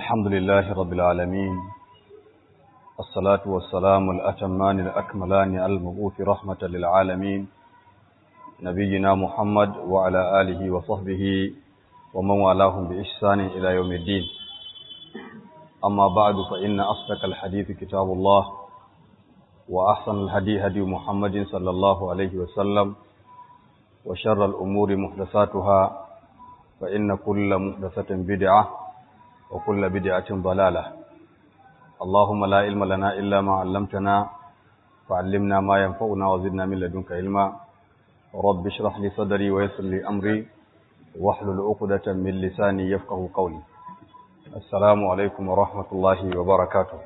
الحمد لله رب العالمين الصلاة والسلام الأتمان الأكملان المبعوث رحمة للعالمين نبينا محمد وعلى آله وصحبه ومن والاهم بإحسان إلى يوم الدين أما بعد فإن أصدق الحديث كتاب الله وأحسن الهدي هدي محمد صلى الله عليه وسلم وشر الأمور محدثاتها فإن كل محدثة بدعة وكل بدعة ضلالة اللهم لا علم لنا إلا ما علمتنا فعلمنا ما ينفعنا وزدنا من لدنك علما رب اشرح لي صدري ويسر لي أمري واحلل عقدة من لساني يفقه قولي السلام عليكم ورحمة الله وبركاته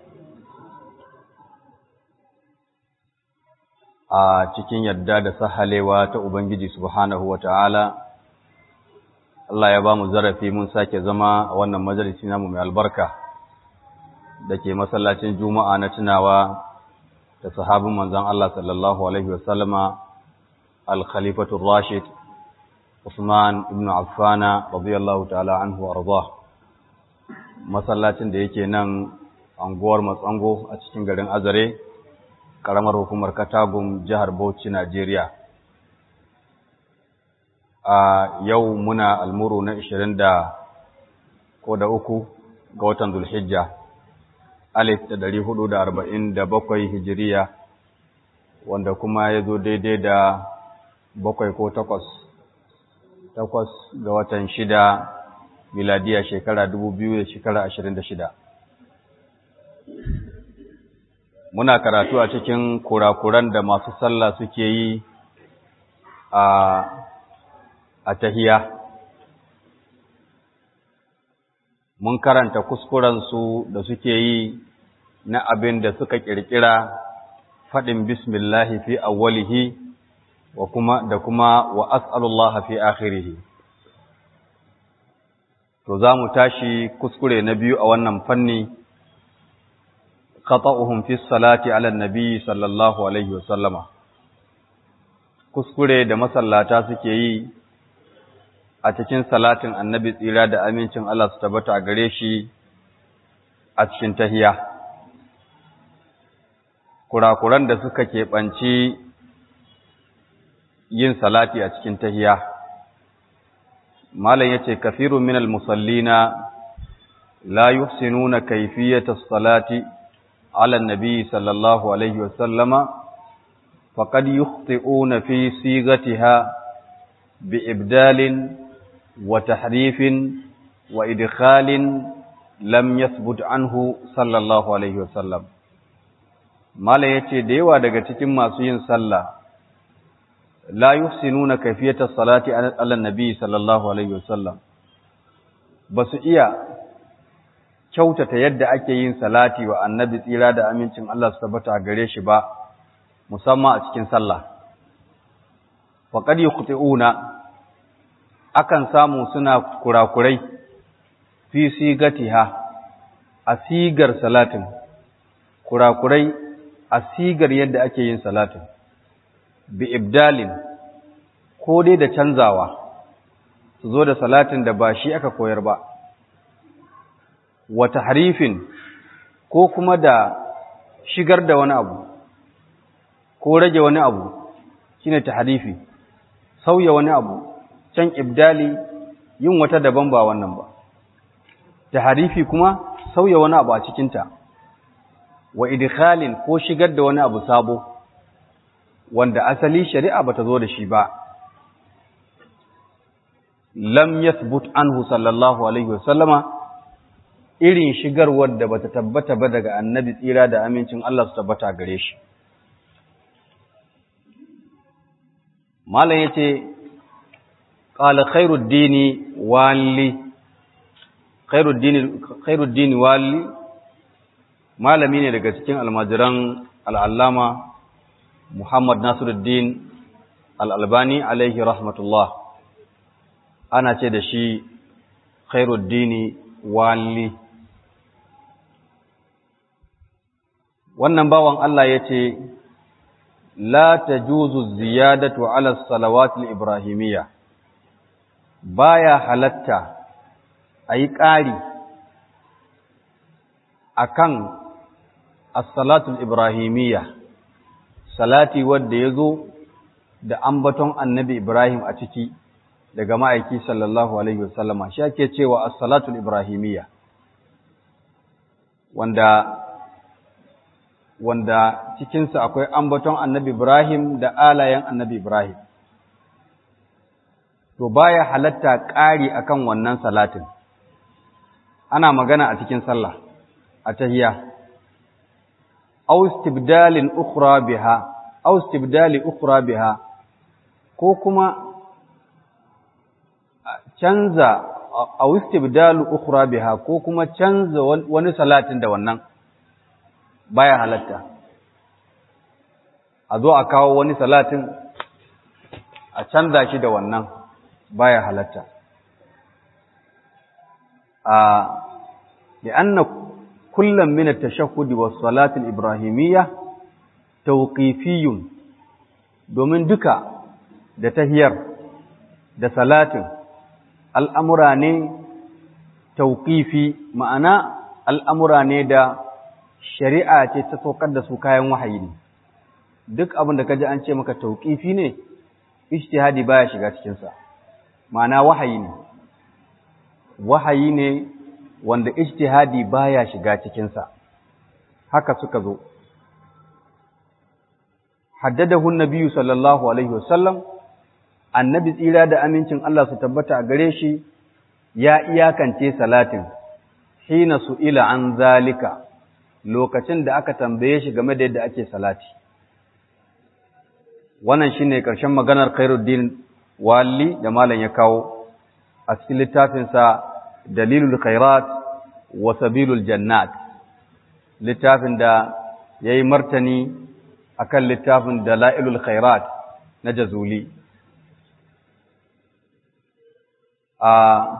a cikin yadda da sahalewa ta Ubangiji subhanahu wa ta'ala Allah ya ba mu zarafi mun sake zama a wannan majalisi namu mai albarka da ke masallacin Juma'a na tunawa da sahabin manzan Allah sallallahu Alaihi wasallama Al-Khalifatun Rashid Usman ibn Affana radiyallahu ta'ala anhu arda masallacin da yake nan anguwar Matsango a cikin garin Azare ƙaramar hukumar Katagum jihar Bauchi Najeriya a yau muna almuru na ishirin da ko da uku ga watan zulhijja alif da dari hudu da arba'in da bakwai hijiriya wanda kuma ya zo daidai da bakwai ko takwas takwas ga watan shida miladiya shekara dubu biyu da shekara ashirin da shida muna karatu a cikin kurakuran da masu sallah suke yi a a tahiya mun karanta kuskurensu da suke yi na abin da suka kirkira faɗin bismillahi fi awwalihi wa kuma da kuma wa as'alullah fi akhirihi to za mu tashi kuskure na biyu a wannan fanni khata'uhum fi salati ala nabi sallallahu alaihi wa sallama kuskure da masallata suke yi a cikin salatin annabi tsira da amincin Allah su tabbata a gare shi a cikin tahiya. Kurakuran da suka keɓanci yin salati a cikin tahiya. Malam ya ce, Kafirun minal musallina la yuhsinuna kaifiyata salati ala nabi sallallahu Alaihi wasallama, faƙad yukhti'una fi sigatiha bi ibdalin وتحريف وإدخال لم يثبت عنه صلى الله عليه وسلم mala yace da yawa daga cikin masu yin sallah la yuhsinuna kayfiyata salati ala nabi sallallahu alaihi wasallam basu iya kyautata yadda ake yin salati wa annabi tsira da amincin Allah su tabbata a gare shi ba musamman a cikin sallah faqad yuqti'una akan samu suna kurakurai fi sigatiha a sigar salatin kurakurai a sigar yadda ake yin salatin bi ibdalin ko dai da canzawa su zo da salatin da ba shi aka koyar ba wata harifin ko kuma da shigar da wani abu ko rage wani abu shine tahrifi sauya wani abu can ibdali yin wata daban ba wannan ba taharifi kuma sauya wani abu a cikinta wa idkhalin ko shigar da wani abu sabo wanda asali shari'a bata zo da shi ba lam yathbut anhu sallallahu alaihi wasallama irin shigarwar da bata tabbata ba daga annabi tsira da amincin Allah su tabbata gare shi malam yace قال خير الدين والي خير الدين خير الدين والي malami ne daga cikin almajiran al'allama Muhammad Nasiruddin al'albani alaihi rahmatullah ana ce da shi khairuddini wali wannan bawan Allah ya ce la ta juzu ziyadatu ala salawatul ibrahimiyya baya halatta a yi ƙari akan as-salatul ibrahimiyya salati wanda yazo da ambaton annabi Ibrahim a ciki daga ma'aiki sallallahu alaihi wasallama shi ake cewa as-salatul ibrahimiyya wanda wanda cikinsa akwai ambaton annabi Ibrahim da alayen annabi Ibrahim to baya halatta ƙari akan wannan salatin ana magana a cikin sallah a tahiyya aw istibdalin ukhra biha aw istibdali ukhra biha ko kuma canza aw istibdalu ukhra biha ko kuma canza wani salatin da wannan baya halatta a zo a kawo wani salatin a canza shi da wannan baya halatta a li'anna kullum min at-tashahhud was-salat al-ibrahimiyya tawqifiyyun domin duka da tahiyar da salatin al'amura ne tawqifi ma'ana al'amura ne da shari'a ce ta saukar da su kayan wahayi ne duk abin da kaji an ce maka tawqifi ne ijtihadi baya shiga cikin sa ma'ana wahayi ne wahayi ne wanda ijtihadi baya shiga cikinsa haka suka zo haddadahu nabiyyu sallallahu alaihi wasallam annabi tsira da amincin Allah su tabbata a gare shi ya iyakance salatin hina su'ila an zalika lokacin da aka tambaye shi game da yadda ake salati wannan shine karshen maganar Khairuddin Wali da malam ya kawo a cikin littafinsa dalilul khairat wa sabilul jannat littafin da yayi martani akan littafin dalailul khairat na jazuli a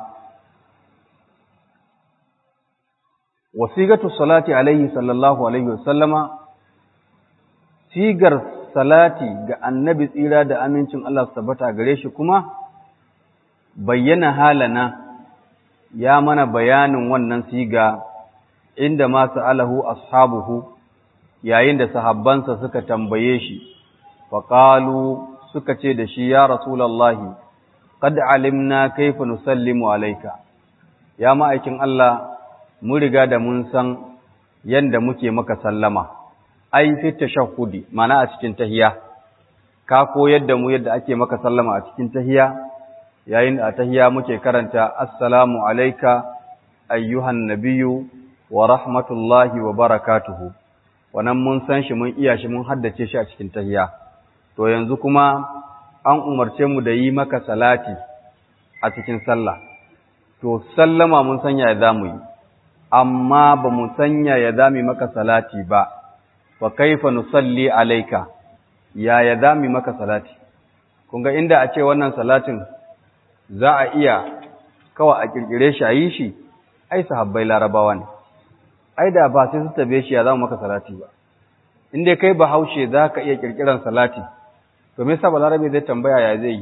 wasigatu salati alaihi sallallahu alaihi wasallama sigar salati ga annabi tsira da amincin Allah su tabbata gare shi kuma bayyana halana ya mana bayanin wannan siga inda ma sa'alahu ashabuhu yayin da sahabbansa suka tambaye shi faqalu suka ce da shi ya rasulullahi qad alimna kayfa nusallimu alayka ya ma'aikin Allah mun riga da mun san yanda muke maka sallama ai fi tashahhudi mana a cikin tahiya ka koyar da mu yadda ake maka sallama a cikin tahiya yayin a tahiya muke karanta assalamu alayka ayyuhan nabiyyu wa rahmatullahi wa barakatuhu wannan mun san shi mun iya shi mun haddace shi a cikin tahiya to yanzu kuma an umarce mu da yi maka salati a cikin sallah to sallama mun sanya ya zamu yi amma ba mu sanya ya zami maka salati ba fa kaifa nusalli alayka ya ya zami maka salati kun ga inda a ce wannan salatin za a iya kawai a kirkire shi a yi shi ai sahabbai larabawa ne ai da ba sai su tabe shi ya zama maka salati ba in dai kai bahaushe za ka iya kirkiran salati to me yasa balarabe zai tambaya ya zai yi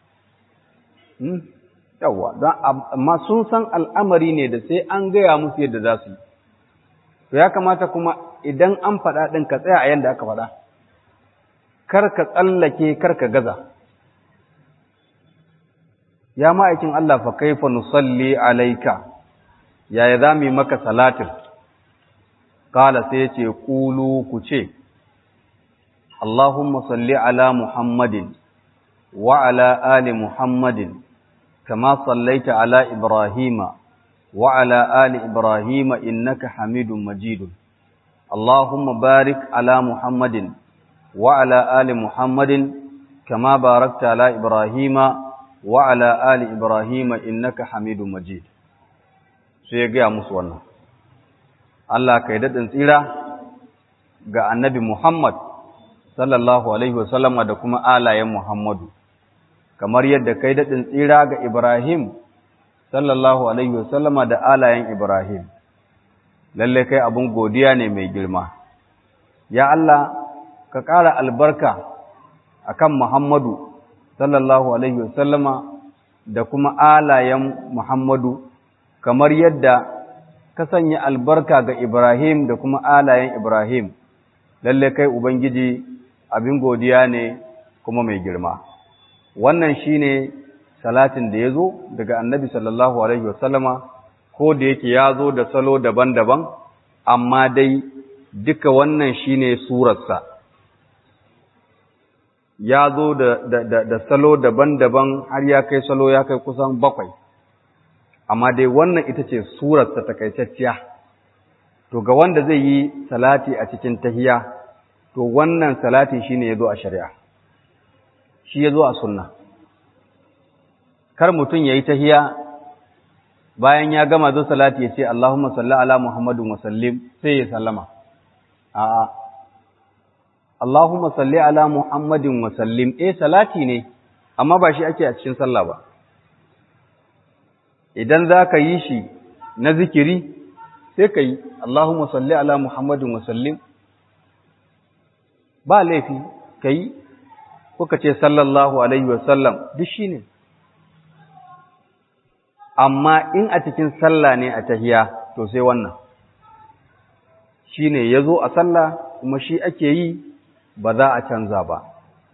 yawwa don amma sun san al'amari ne da sai an gaya musu yadda za su yi to ya kamata kuma idan an faɗa ɗin ka tsaya a yadda aka faɗa kar ka tsallake kar ka gaza ya ma'aikin Allah fa kaifa nusalli alaika yaya za mu yi maka salatin kala sai ce kulu ku ce Allahumma salli ala Muhammadin wa ala ali Muhammadin kama sallaita ala Ibrahima wa ala ali Ibrahima innaka Hamidum Majidun Allahumma barik ala Muhammadin wa ala ali Muhammadin kama barakta ala Ibrahima wa ala ali Ibrahima innaka Hamidum Majid sai ya gaya musu wannan Allah kai daɗin tsira ga annabi Muhammad sallallahu Alaihi wasallama da kuma alayen Muhammadu, kamar yadda kai daɗin tsira ga Ibrahim sallallahu Alaihi wasallama da alayen Ibrahim, lalle kai abin godiya ne mai girma. Ya Allah, ka ƙara albarka a kan Muhammadu sallallahu Alaihi wasallama da kuma alayen Muhammadu, kamar yadda ka sanya albarka ga Ibrahim da kuma alayen Ibrahim lalle kai ubangiji abin godiya ne kuma mai girma wannan shine salatin da yazo daga annabi sallallahu alaihi wasallama ko da yake yazo da salo daban-daban amma dai duka wannan shine surarsa ya zo da, da, da, da salo daban-daban har ya kai salo ya kai kusan bakwai amma dai wannan ita ce surarsa takaitacciya to ga wanda zai yi salati a cikin tahiya to wannan salati shine ya zo a shari'a shi ya zo a sunna kar mutum ya yi tahiya bayan ya gama zo salati ya ce Allahumma salli ala Muhammadun wa sallim sai ya sallama a'a Allahumma salli ala Muhammadin wa sallim eh salati ne amma ba shi ake a cikin sallah ba idan za ka yi shi na zikiri sai ka yi Allahumma salli ala Muhammadin wa sallim ba laifi ka yi ko ka ce sallallahu alaihi wa sallam duk shi ne amma in a cikin sallah ne a tahiya to sai wannan shi ne ya zo a sallah kuma shi ake yi ba za a canza ba.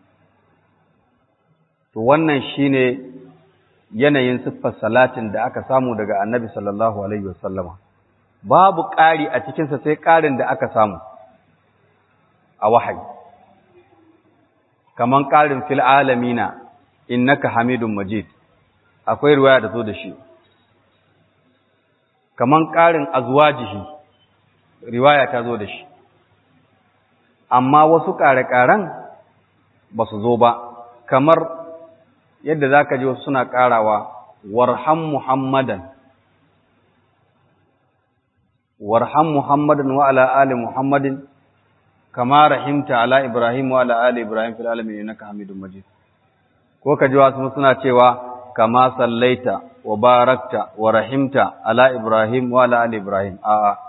To wannan shi ne yanayin siffar salatin da aka samu daga annabi sallallahu Alaihi wasallama. Babu ƙari a cikinsa sai ƙarin da aka samu a wahayi. Kaman ƙarin fil alamina innaka hamidun majid, akwai ruwaya da zo da shi. Kaman ƙarin azwajihi, riwaya ta zo da shi. amma wasu ƙare-ƙaren ba su zo ba, kamar yadda za ka ji wasu suna ƙarawa, warham Muhammadan, warham Muhammadan wa ala ali Muhammadin, kama rahimta ala Ibrahim wa ala ali Ibrahim fil alamin innaka Hamidum Majid. Ko ka ji wasu suna cewa, kama sallaita wa barakta wa rahimta ala Ibrahim wa ala ali Ibrahim, a'a.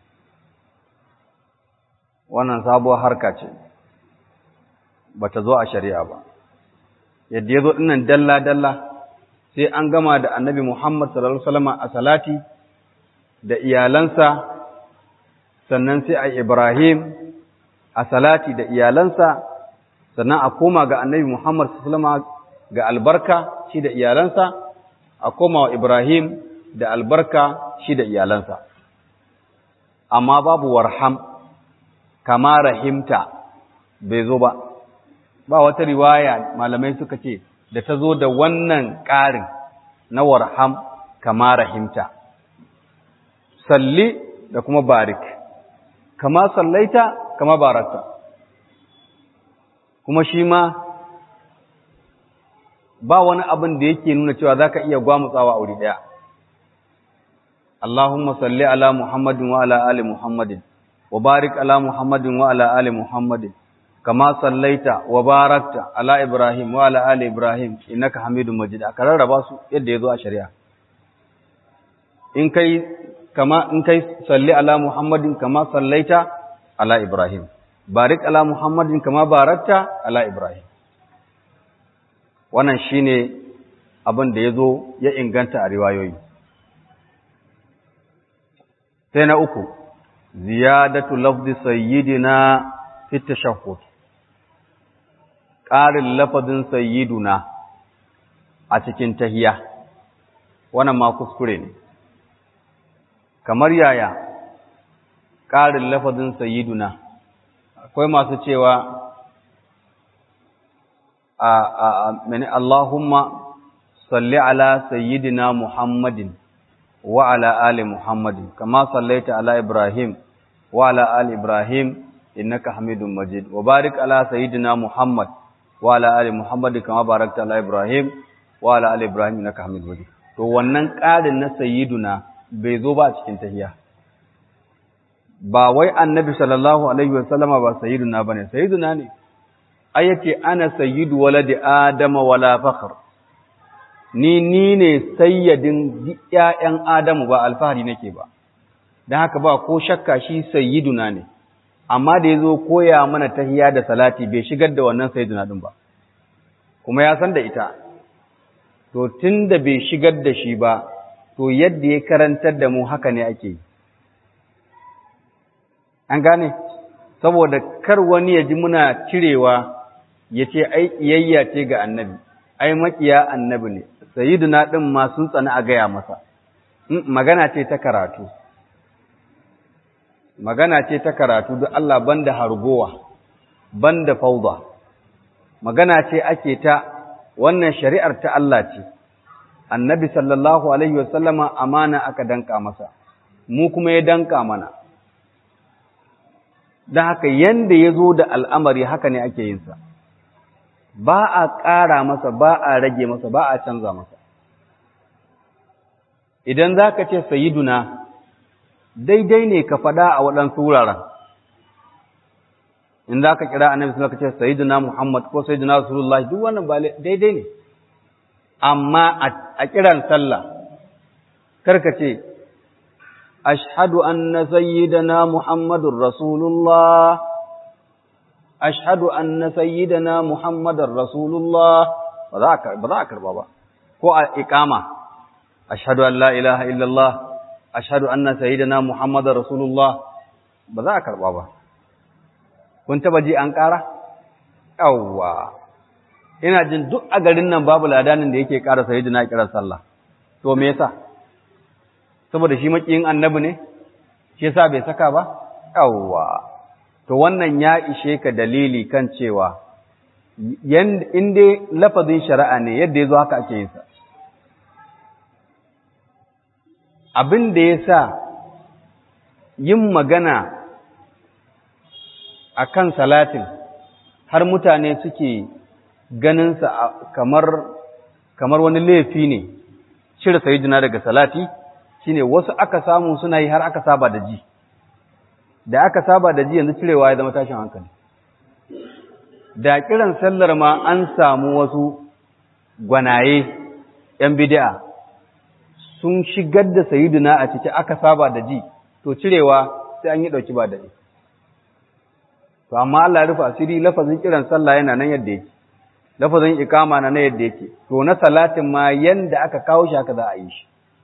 wannan sabuwar harka ce ba ta zo a shari'a ba yadda ya zo ɗinnan dalla-dalla sai an gama da annabi Muhammad sallallahu Alaihi a salati da iyalansa sannan sai a Ibrahim a salati da iyalansa sannan a koma ga annabi Muhammad sallallahu ga albarka shi da iyalansa a koma wa Ibrahim da albarka shi da iyalansa amma babu warham kama rahimta bai zo ba ba wata riwaya malamai suka ce da ta zo da wannan ƙarin na warham kama rahimta salli da kuma barik kama sallaita kama barakta kuma shi ma ba wani abin da yake nuna cewa za ka iya gwamutsawa a wuri ɗaya Allahumma salli ala Muhammadin wa ala ali Muhammadin وبارك على محمد وعلى آل محمد كما صليت وباركت على إبراهيم وعلى آل إبراهيم إنك حميد مجيد أكرر رباسو يد يدو الشريعة إن كي كما إن كي صلي على محمد كما صليت على إبراهيم بارك على محمد كما باركت على إبراهيم wannan shine abin da ya zo ya inganta a riwayoyi sai na uku ziyadatu lafzi sayyidina fi tashahhud ƙarin lafazin sayyiduna a cikin tahiya wannan ma kuskure ne kamar yaya ƙarin lafazin sayyiduna akwai masu cewa a a mene Allahumma salli ala sayyidina Muhammadin wa ala ali Muhammadin kama sallaita ala Ibrahim wa ala ali Ibrahim innaka Hamidum Majid wa barik ala sayyidina Muhammad wa ala ali Muhammad kama barakta ala Ibrahim wa ala ali Ibrahim innaka Hamidum Majid to wannan ƙarin na sayyiduna bai zo ba a cikin tahiyya ba wai annabi sallallahu alaihi wasallama ba sayyiduna bane sayyiduna ne ai yace ana sayyidu waladi adama wala fakhr ni ni ne sayyidin ƴaƴan adamu ba alfahari nake ba dan haka ba ko shakka shi sayyiduna ne amma da yazo koya mana tahiyya da salati bai shigar da wannan sayyiduna din ba kuma ya san da ita to tunda bai shigar da shi ba to yadda ya karantar da mu haka ne ake an gane saboda kar wani ya ji muna cirewa ya ce ai iyayya ce ga annabi ai makiya annabi ne sayyiduna din ma sun tsani a gaya masa magana ce ta karatu magana ce ta karatu duk Allah banda hargowa banda fauda magana ce ake ta wannan shari'ar ta Allah ce annabi sallallahu alaihi wasallama amana aka danka masa mu kuma ya danka mana don haka yanda ya zo da al'amari haka ne ake yinsa ba a ƙara masa ba a rage masa ba a canza masa idan za ka ce sayiduna daidai ne ka faɗa a waɗansu wuraren in za ka kira annabi suna ka ce sayiduna muhammad ko sayiduna rasulullah duk wannan ba daidai ne amma a kiran sallah karka ce ashhadu anna sayyidana muhammadur rasulullah ashhadu anna sayyidana muhammadar rasulullah ba za a karba ba ko a iqama ashhadu an la ilaha illallah ashhadu anna sayyidana muhammadar rasulullah ba za a karba ba kun taba ji an kara yawwa ina jin duk a garin nan babu ladanin da yake kara sayyidina kiran sallah to me yasa saboda shi makiyin annabi ne shi yasa bai saka ba yawwa to wannan ya ishe ka dalili kan cewa in dai lafazin shari'a ne yadda ya zo haka ake yin sa abin da ya sa yin magana a kan salatin har mutane suke ganinsa kamar kamar wani laifi ne cire sayidina daga salati shine wasu aka samu suna yi har aka saba da ji da aka saba da ji yanzu cirewa ya zama tashin hankali da kiran sallar ma an samu wasu gwanaye ‘yan bid'a sun shigar da sayiduna a ciki aka saba da ji to cirewa sai an yi ɗauki ba da ni to amma Allah rufa asiri lafazin kiran sallah yana nan yadda yake lafazin ikama na nan yadda yake to na salatin ma yanda aka kawo shi haka za a yi shi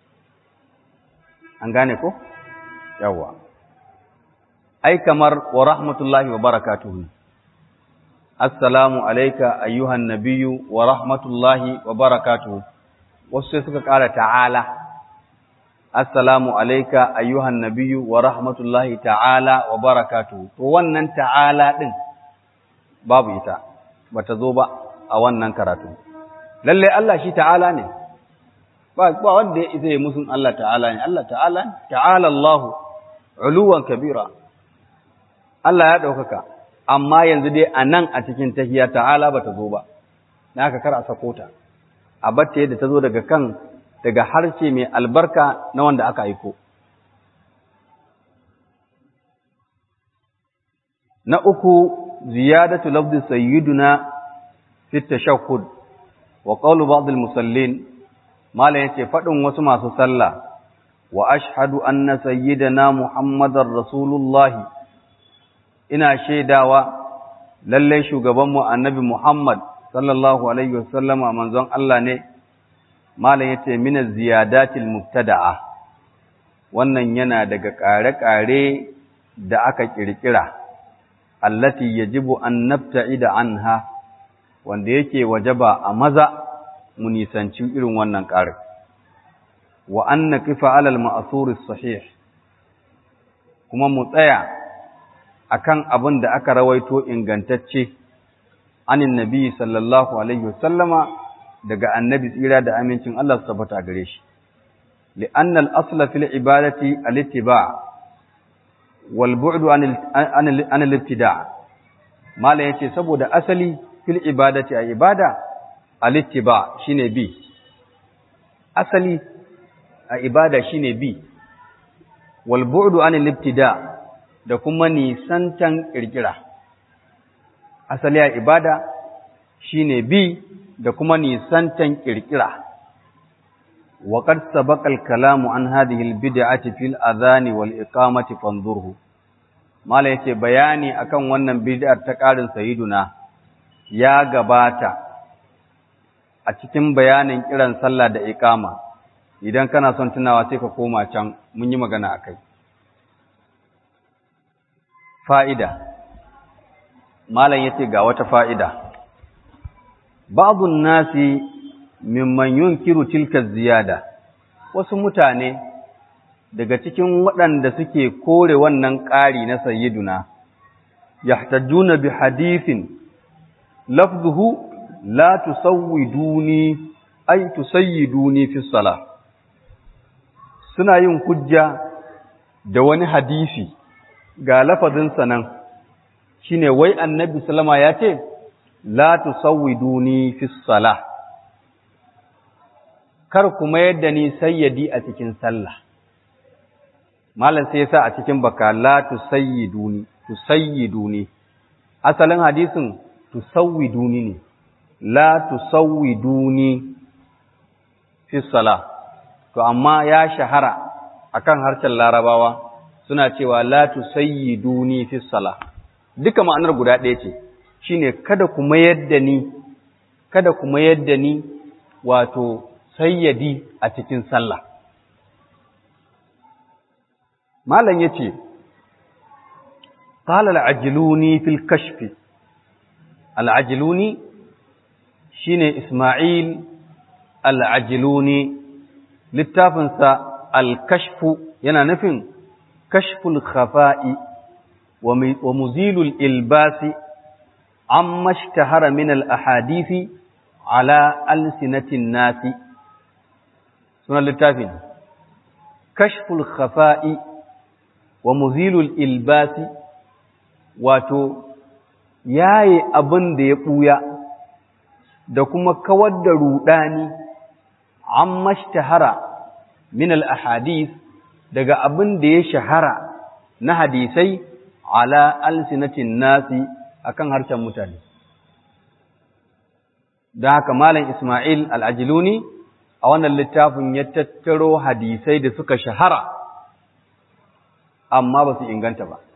an gane ko yawwa ai kamar wa rahmatullahi wa barakatuhu assalamu alayka ayyuhan nabiyyu wa rahmatullahi wa barakatuhu wasu sai suka ƙara ta'ala assalamu alayka ayyuhan nabiyyu wa rahmatullahi ta'ala wa barakatuhu to wannan ta'ala din babu ita bata zo ba a wannan karatu lalle Allah shi ta'ala ne ba ba wanda ya isa ya musun Allah ta'ala ne Allah ta'ala ta'ala Allah uluwan kabira Allah ya ɗaukaka, amma yanzu dai a nan a cikin tahiya ta'ala ba ta zo ba, na aka kar a sako ta, a batta yadda ta zo daga kan daga harshe mai albarka na wanda aka aiko. Na uku, ziyadatu lafzi sayyiduna fi tashahhud wa qawlu ba'd al-musallin mala yace fadin wasu masu sallah wa ashhadu anna sayyidana muhammadar rasulullahi ina shaidawa lallai shugabanmu annabi Muhammad sallallahu alaihi wasallama manzon Allah ne malam yace min ziyadatil mubtada'a wannan yana daga ƙare-ƙare da aka kirkira allati yajibu an nabta'ida anha wanda yake wajaba a maza mu nisanci irin wannan ƙarin wa an naqifa alal ma'thur sahih kuma mu tsaya akan abin da aka rawaito ingantacce anin nabi sallallahu alaihi wasallama daga annabi tsira da amincin Allah su tabbata gare shi li'anna al-asla fil ibadati al-ittiba' wal bu'du an al-ibtida' mala yace saboda asali fil ibadati a ibada al-ittiba' shine bi asali a ibada shine bi wal bu'du an al-ibtida' da kuma nisantan ƙirƙira. Asali a ibada shi ne bi da kuma nisantan ƙirƙira. Waƙar sabakal kalamu an hadihil bid'ati fil azani wal iqamati fanzurhu. Mala yace bayani akan wannan bid'ar ta ƙarin sayiduna ya gabata a cikin bayanin kiran sallah da iqama. Idan kana son tunawa sai ka koma can mun yi magana akai. fa'ida malam yace ga wata fa'ida ba'dun nasi mimman yunkiru tilka ziyada wasu mutane daga cikin waɗanda suke kore wannan ƙari na sayyiduna yahtajuna bi hadithin lafzuhu la tusawwiduni ay tusayyiduni fi salah suna yin hujja da wani hadisi ga lafazin sanan shine wai annabi sallama ya ce la tusawwiduni fi salah kar kuma yadda ni sayyadi a cikin sallah malam sai yasa a cikin baka la tusayyiduni tusayyiduni asalin hadisin tusawwiduni ne la tusawwiduni fi salah to amma ya shahara akan harshen larabawa suna cewa la tusayyiduni fi salah duka ma'anar guda ɗaya ce shine kada ku mayar da ni kada ku mayar da ni wato sayyadi a cikin sallah malam yace qala al-ajluni fil kashf al-ajluni shine isma'il al-ajluni littafinsa al-kashf yana nufin kashful khafa'i wa muzilul ilbasi amma ishtahara min al-ahadisi ala alsinatin nasi sunan littafin kashful khafa'i wa muzilul ilbasi wato yaye abin da ya ɓuya da kuma kawar da ruɗani an mashtahara min al-ahadith daga abin da ya shahara na hadisai ala alsinatin nasi akan harshen mutane da haka malam Ismail al-Ajluni a wannan littafin ya tattaro hadisai da suka shahara amma ba su inganta ba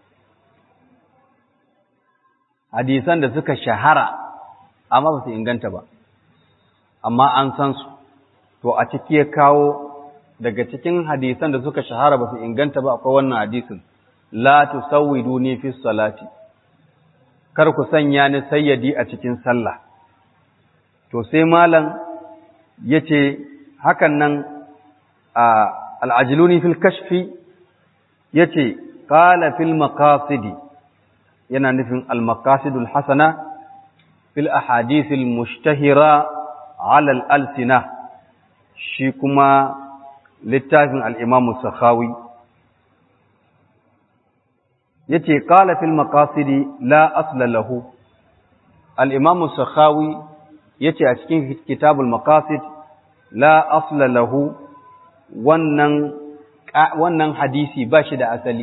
hadisan da suka shahara amma ba su inganta ba amma an san su to a ciki ya kawo daga cikin hadisan da suka shahara ba su inganta ba akwai wannan hadisin la tusawwiduni fi salati kar ku sanya ni sayyadi a cikin sallah to sai malam yace hakan nan al-ajluni fil kashfi yace qala fil maqasidi yana nufin al-maqasidul hasana fil ahadithil mushtahira ala al-alsina shi kuma littafin al-imam sakhawi yace qala fil maqasidi la asla lahu al-imam sakhawi yace a cikin kitabul maqasid la asla lahu wannan wannan hadisi ba shi da asali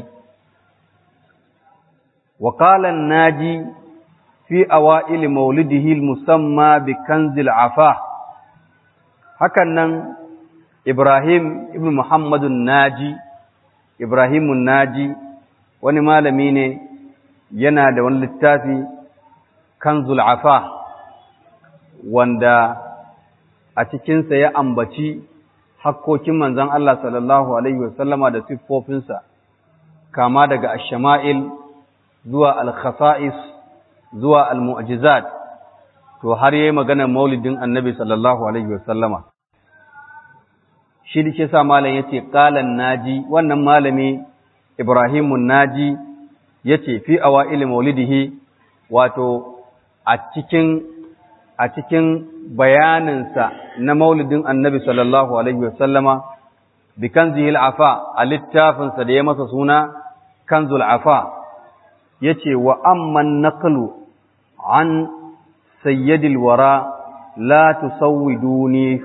وقال الناجي في أوائل مولده المسمى بكنز العفاء هكذا إبراهيم ابن محمد الناجي إبراهيم الناجي wani malami ne yana da wani littafi kanzul afa wanda a cikinsa ya ambaci hakkokin manzon Allah sallallahu alaihi wasallama da siffofinsa kama daga ash-shama'il zuwa al-khasa'is zuwa al-mu'jizat to har yayi magana maulidin annabi sallallahu alaihi wasallama shi da sa malam yace qalan naji wannan malami ibrahimun naji yace fi awail maulidihi wato a cikin a cikin bayaninsa na maulidin annabi sallallahu alaihi wasallama bi kanzihil afa a littafinsa da ya masa suna kanzul afa yace wa amman naqlu an sayyidil wara la tusawwiduni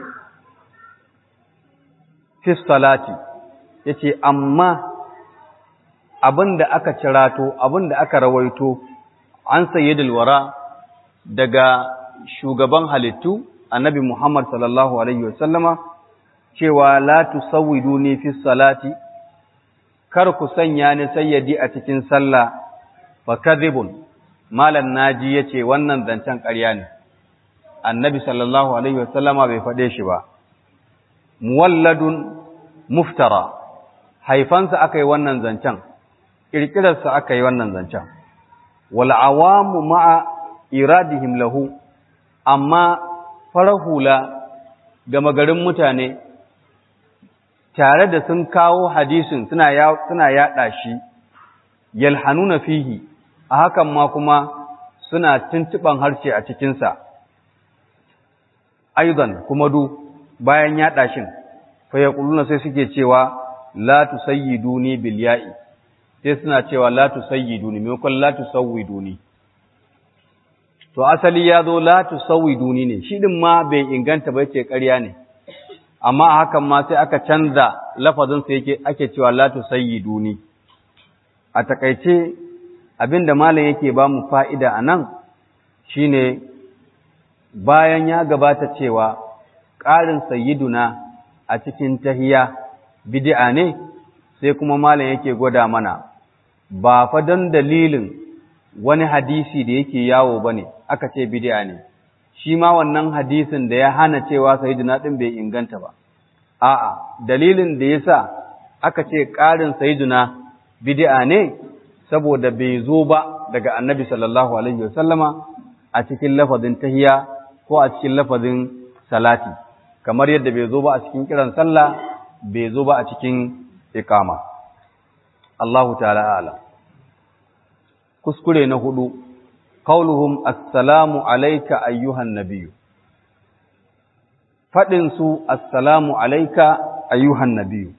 fi salati yace amma abinda aka cirato abinda aka rawaito an sayyidil wara daga shugaban halittu annabi Muhammad sallallahu alaihi wasallama cewa la tusawwiduni fi salati kar ku sanya ni sayyidi a cikin sallah fakadhibun malan naji yace wannan zancen ƙarya ne annabi sallallahu alaihi wasallama bai faɗe shi ba muwalladun muftara haifansa akai wannan zancen kirkirarsa aka yi wannan zancen wal awamu ma'a iradihim lahu amma farar hula ga magarin mutane tare da sun kawo hadisin suna suna yada shi yalhanuna fihi a hakan ma kuma suna tuntuban harshe a cikinsa aidan kuma du bayan yada shin fa yaquluna sai suke cewa la tusayyiduni bil ya'i sai suna cewa la tusayyiduni maimakon la tusawwiduni to asali ya zo la tusawwiduni ne shi din ma bai inganta ba yace ƙarya ne amma a hakan ma sai aka canza lafazin sa yake ake cewa la tusayyiduni a takaice abinda malam yake ba mu fa'ida anan shine bayan ya gabata cewa ƙarin sayyiduna a cikin tahiya bid'a ne sai kuma malam yake gwada mana ba fa don dalilin wani hadisi da yake yawo bane aka ce bid'a ne shi ma wannan hadisin da ya hana cewa sayyiduna din bai inganta ba a'a dalilin da yasa aka ce ƙarin sayyiduna bid'a ne saboda bai zo ba daga annabi sallallahu alaihi wasallama a cikin lafazin tahiya ko a cikin lafazin salati kamar yadda bai zo ba a cikin kiran sallah bai zo ba a cikin ikama Allahu ta'ala ala kuskure na hudu qauluhum assalamu alayka ayyuhan nabiyyu fadin su assalamu alayka ayyuhan nabiyyu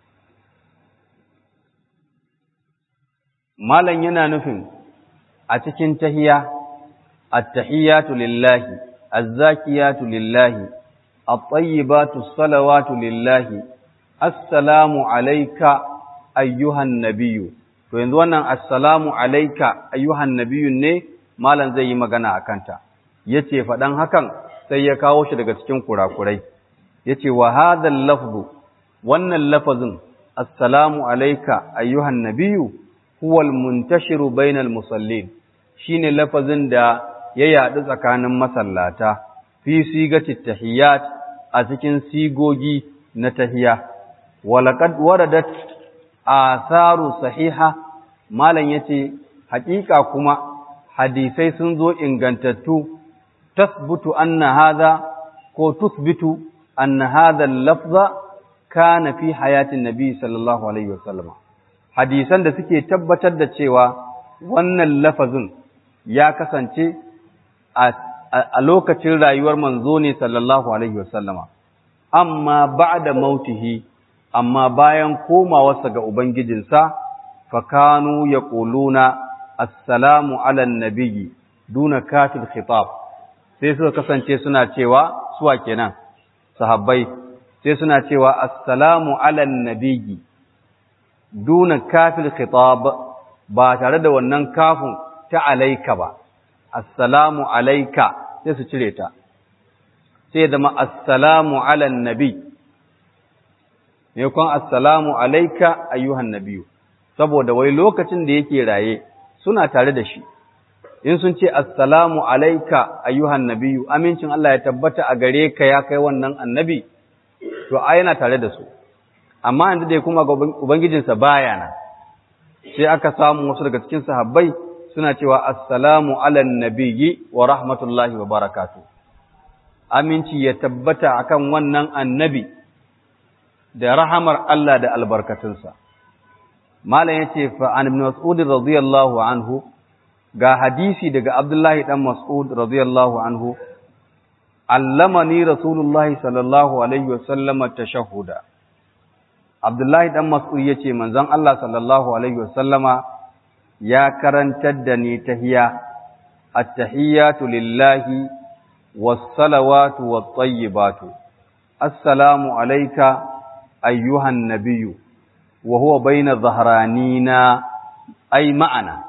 malan yana nufin a cikin tahiya at-tahiyatu lillahi az-zakiyatu lillahi at-tayyibatu as-salawatu lillahi assalamu alayka ayyuhan nabiyyu to yanzu wannan assalamu alayka ayyuhan nabiyyu ne malam zai yi magana akan ta yace fadan hakan sai ya kawo shi daga cikin kurakurai yace wa hadha lafzu wannan lafazin assalamu alayka ayyuhan nabiyyu huwa al-muntashiru bainal musallin shine lafazin da ya yadu tsakanin masallata fi sigati tahiyyat a cikin sigogi na tahiyya walaqad waradat atharu sahiha malan yace hakika kuma hadisai sun zo ingantattu tasbutu anna hadha ko tusbitu anna hadha al-lafza kana fi hayatin nabi sallallahu alaihi wasallam hadisan da suke tabbatar da cewa wannan lafazin ya kasance a lokacin rayuwar manzo ne sallallahu alaihi wasallama amma ba'da mautihi amma bayan komawarsa ga ubangijinsa fakanu yaquluna assalamu ala nabiyyi duna kafil khitab sai suka kasance suna cewa suwa kenan sahabbai sai suna cewa assalamu ala nabiyyi duna kafil khitab ba tare da wannan kafin ta alaika ba assalamu alaika sai su cire ta sai zama assalamu ala nabi ne kun assalamu alaika ayyuhan nabiyu saboda wai lokacin da yake raye suna tare da shi in sun ce assalamu alaika ayyuhan nabiyu amincin Allah ya tabbata a gare ka ya kai wannan annabi to a yana tare da su amma yanzu dai kuma ubangijinsa baya nan sai aka samu wasu daga cikin sahabbai suna cewa assalamu ala nabiyyi wa rahmatullahi wa barakatuh aminci ya tabbata akan wannan annabi da rahamar Allah da albarkatunsa malam yace fa an ibn mas'ud radiyallahu anhu ga hadisi daga abdullahi dan mas'ud radiyallahu anhu allamani rasulullahi sallallahu alaihi wasallama tashahhuda abdullahi dan mas'ud yace manzon Allah sallallahu alaihi wasallama ya karantar da ni tahiya at-tahiyatu lillahi was-salawatu wat-tayyibatu assalamu alayka ayyuhan nabiyyu wa huwa bayna dhahranina ay ma'ana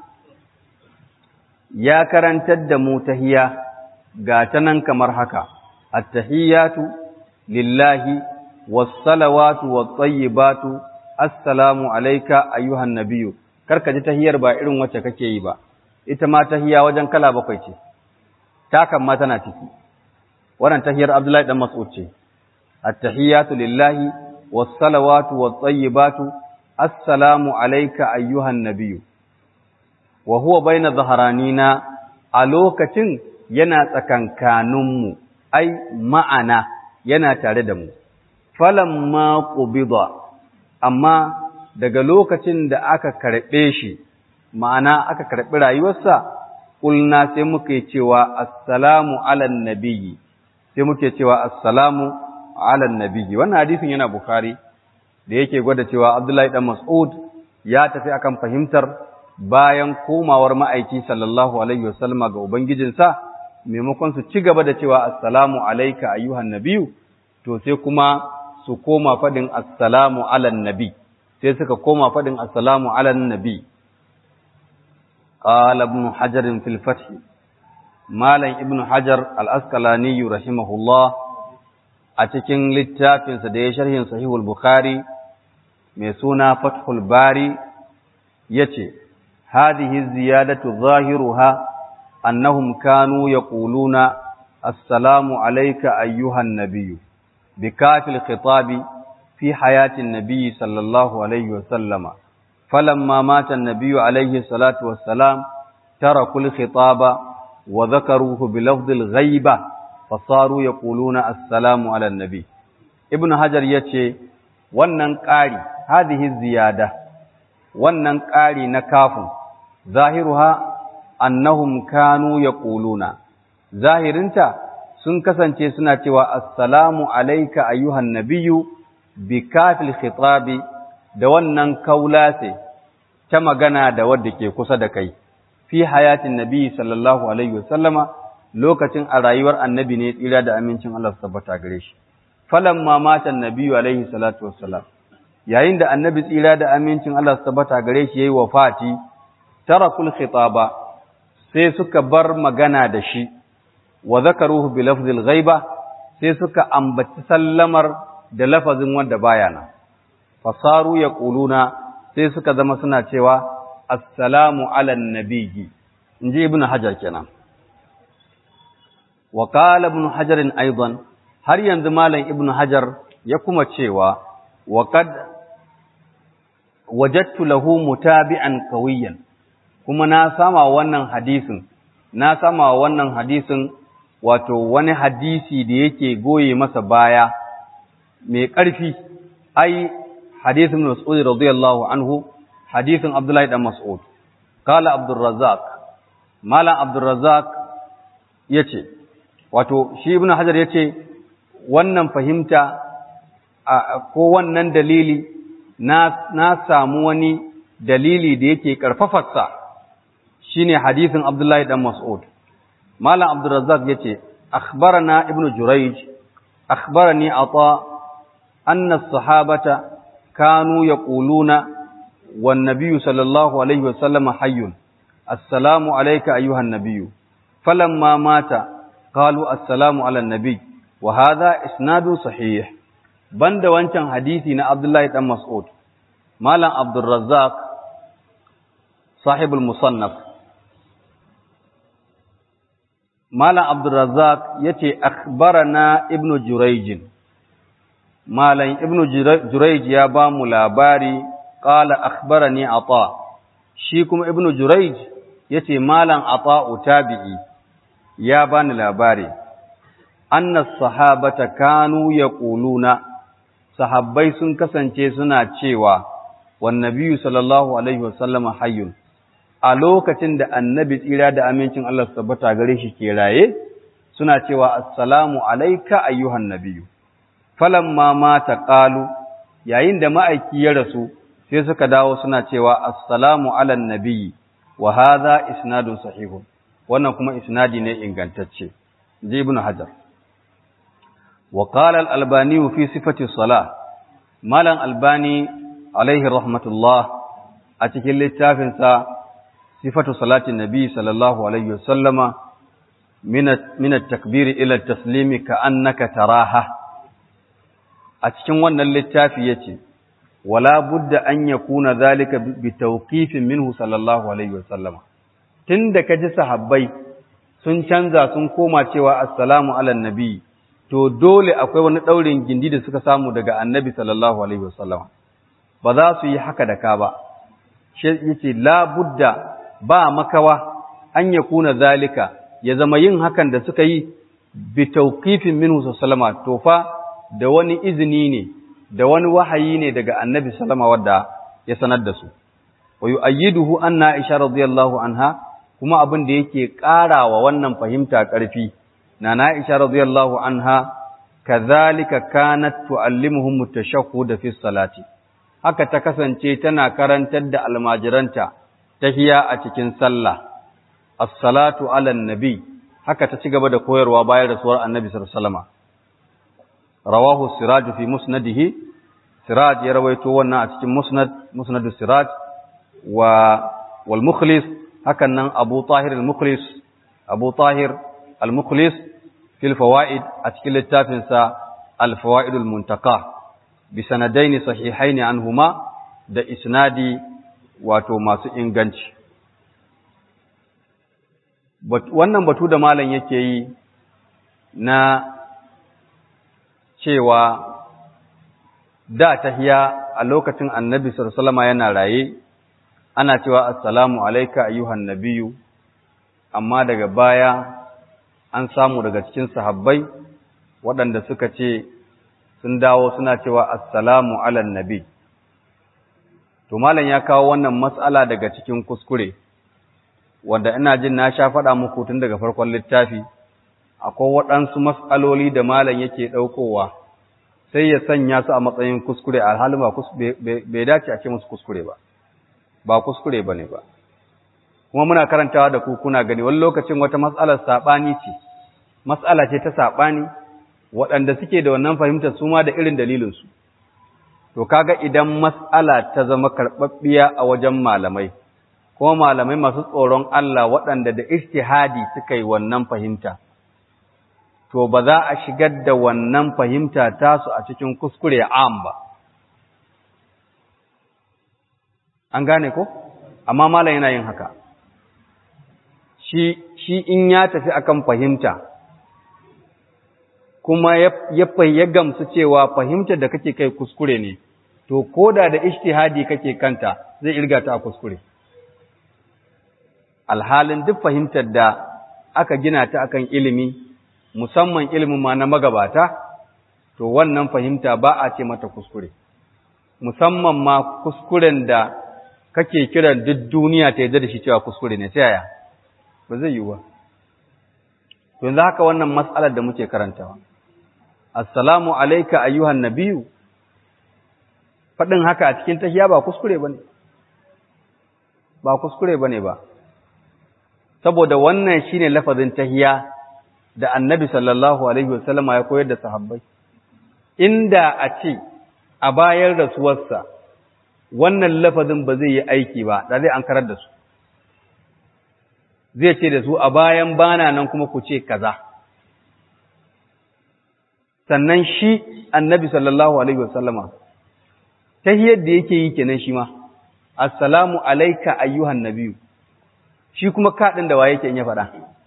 ya karantar da mu tahiya ga ta nan kamar haka at-tahiyatu lillahi was-salawatu wat-tayyibatu assalamu alayka ayyuhan nabiyyu karka ji tahiyar ba irin wacce kake yi ba ita ma tahiya wajen kala bakwai ce takan ma tana ciki wannan tahiyar Abdullahi dan Mas'ud ce at-tahiyatu lillahi was-salawatu wat-tayyibatu assalamu alayka ayyuhan nabiyyu wa huwa baina dhaharanina a lokacin yana tsakankaninmu ai ma'ana yana tare da mu falamma qubida amma daga lokacin da aka karbe shi ma'ana aka karbi rayuwarsa kulna sai muke cewa assalamu alan nabiyyi sai muke cewa assalamu alan nabiyyi wannan hadisin yana bukhari da yake gwada cewa abdullahi dan mas'ud ya tafi akan fahimtar bayan komawar ma'aiki sallallahu alaihi wasallama ga ubangijinsa maimakon su ci gaba da cewa assalamu alayka ayyuhan nabiyyu to sai kuma su koma fadin assalamu alan nabi sai suka koma fadin assalamu alan nabi qala ibn hajar fil fath malam ibn hajar al-asqalani rahimahullah a cikin littafinsa da ya sharhin sahihul bukhari mai suna fathul bari yace hadhihi ziyadatu zahiruha أنهم كانوا يقولون السلام عليك أيها النبي بكاف الخطاب في حياة النبي صلى الله عليه وسلم فلما مات النبي عليه الصلاة والسلام تركوا الخطاب وذكروه بلفظ الغيبة فصاروا يقولون السلام على النبي ابن حجر يتشي wannan ƙari hadhihi ziyada wannan ƙari na kafin zahiruha annahum kanu yaquluna zahirinta sun kasance suna cewa assalamu alayka ayyuhan nabiyyu bi kafil khitabi da wannan kaulase ta magana da wadda ke kusa da kai fi hayatin nabi sallallahu alaihi wasallama lokacin a rayuwar annabi ne tsira da amincin Allah su tabbata gare shi falamma mata annabiyyu alaihi salatu wassalam yayin da annabi tsira da amincin Allah su tabbata gare shi yayi wafati tarakul khitaba sai suka bar magana da shi wa zakaruhu bi lafzil ghaiba sai suka ambaci sallamar da lafazin wanda baya nan fasaru yaquluna sai suka zama suna cewa assalamu ala nabiyyi inji ibnu hajar kenan wa qala ibnu hajar aidan har yanzu malam ibnu hajar ya kuma cewa wa qad wajadtu lahu mutabi'an qawiyan kuma na sama wannan hadisin na sama wannan hadisin wato wani hadisi da yake goye masa baya mai ƙarfi ai hadisin Mas'ud radiyallahu anhu hadisin Abdullahi dan Mas'ud kala Abdurrazzaq malam Abdurrazzaq yace wato shi Ibn Hajar yace wannan fahimta ko wannan dalili na na samu wani dalili da yake karfafarsa shine hadisin Abdullahi dan Mas'ud Malam Abdurrazzaq yace akhbarana Ibn Jurayj akhbarani Ata anna as-sahabata kanu yaquluna wan nabiyyu sallallahu alaihi wasallam hayyun assalamu alayka ayyuhan nabiyyu falamma mata qalu assalamu ala nabiy wa hadha isnadu sahih banda wancan hadisi na Abdullahi dan Mas'ud Malam Abdurrazzaq sahibul musannaf Malam Abdulrazak ya ce, Akhbarana Ibn Jurayjin, Malam Ibn Jurayj ya ba mu labari, ƙala akhbarani ata, shi kuma Ibn Jurayj ya ce, Malam ata tabi'i ya ba ni labari, annas sahabata kanu ya ƙuluna, sahabbai sun kasance suna cewa, wannabiyu sallallahu Alaihi wasallama hayyun. a lokacin da annabi tsira da amincin Allah su tabbata gare shi ke raye suna cewa assalamu alayka ayyuhan nabiyyu falamma mata qalu yayin da ma'aiki ya rasu sai suka dawo suna cewa assalamu alan nabiyyi wa hadha isnadun sahihun wannan kuma isnadi ne ingantacce ji ibn hajar wa qala al-albani fi sifati salah malam albani alaihi rahmatullah a cikin littafinsa صفة صلاة النبي صلى الله عليه وسلم من من التكبير إلى التسليم كأنك تراها أتكن وانا اللتافي يتي ولا بد أن يكون ذلك بتوقيف منه صلى الله عليه وسلم تندك جس حبي sun canza sun koma cewa assalamu ala nabi to dole akwai wani daurin gindi da suka samu daga annabi sallallahu alaihi wasallam ba za su yi haka da ka ba shi yace la budda ba makawa an yakuna zalika ya zama yin hakan da suka yi bi tawqifin minhu sallama to fa da wani izini ne da wani wahayi ne daga annabi sallama wadda ya sanar da su wa yu'ayyiduhu anna aisha radiyallahu anha kuma abin da yake ƙarawa wannan fahimta ƙarfi na na aisha radiyallahu anha kazalika kanat tu'allimuhum at-tashahhud fi salati haka ta kasance tana karantar da almajiranta tahiya a cikin sallah as-salatu ala nabi haka ta ci gaba da koyarwa bayan rasuwar annabi sallallahu alaihi wasallam rawahu siraj fi musnadihi siraj ya rawaito wannan a cikin musnad musnadus siraj wa wal mukhlis hakan nan abu tahir al mukhlis abu tahir al mukhlis fil fawaid a cikin littafin sa al fawaid al muntaka bi sanadaini sahihaini anhuma da isnadi wato masu inganci wannan batu da malam yake yi na cewa da tahiya a lokacin annabi sallallahu yana raye ana cewa assalamu alayka ayyuhan nabiyyu amma daga baya an samu daga cikin sahabbai waɗanda suka ce sun dawo suna cewa assalamu ala nabi to malam ya kawo wannan mas'ala daga cikin kuskure wanda ina jin na sha faɗa muku tun daga farkon littafi akwai waɗansu mas'aloli da malam yake ɗaukowa sai ya sanya su a matsayin kuskure alhalin ba bai dace a ce musu kuskure ba ba kuskure ba ne ba kuma muna karantawa da ku kuna gani wani lokacin wata matsalar saɓani ce matsala ce ta saɓani waɗanda suke da wannan fahimtar su ma da irin dalilinsu to kaga idan matsala ta zama karɓaɓɓiya a wajen malamai kuma malamai masu tsoron Allah waɗanda da ijtihadi suka yi wannan fahimta to ba za a shigar da wannan fahimta tasu a cikin kuskure am ba an gane ko amma malam yana yin haka shi shi in ya tafi akan fahimta kuma ya ya gamsu cewa fahimtar da kake kai kuskure ne to koda da ijtihadi kake kanta zai irga ta a kuskure alhalin duk fahimtar da aka gina ta akan ilimi musamman ilimin ma na magabata to wannan fahimta ba a ce mata kuskure musamman ma kuskuren da kake kiran duk duniya ta yarda da shi cewa kuskure ne sai yaya ba zai yi ba to yanzu haka wannan mas'alar da muke karantawa assalamu alayka ayyuhan nabiyyu fadin haka a cikin tahiyya ba kuskure bane ba kuskure bane ba saboda wannan shine lafazin tahiyya da annabi sallallahu alaihi wasallama ya koyar da sahabbai inda a ce a bayan rasuwarsa wannan lafazin ba zai yi aiki ba da zai an karar da su zai ce da su a bayan bana nan kuma ku ce kaza sannan shi annabi sallallahu alaihi wasallama tahiyyar da yake yi kenan shi ma assalamu alayka ayyuhan nabiyyu shi kuma kaɗin da waye ke in ya faɗa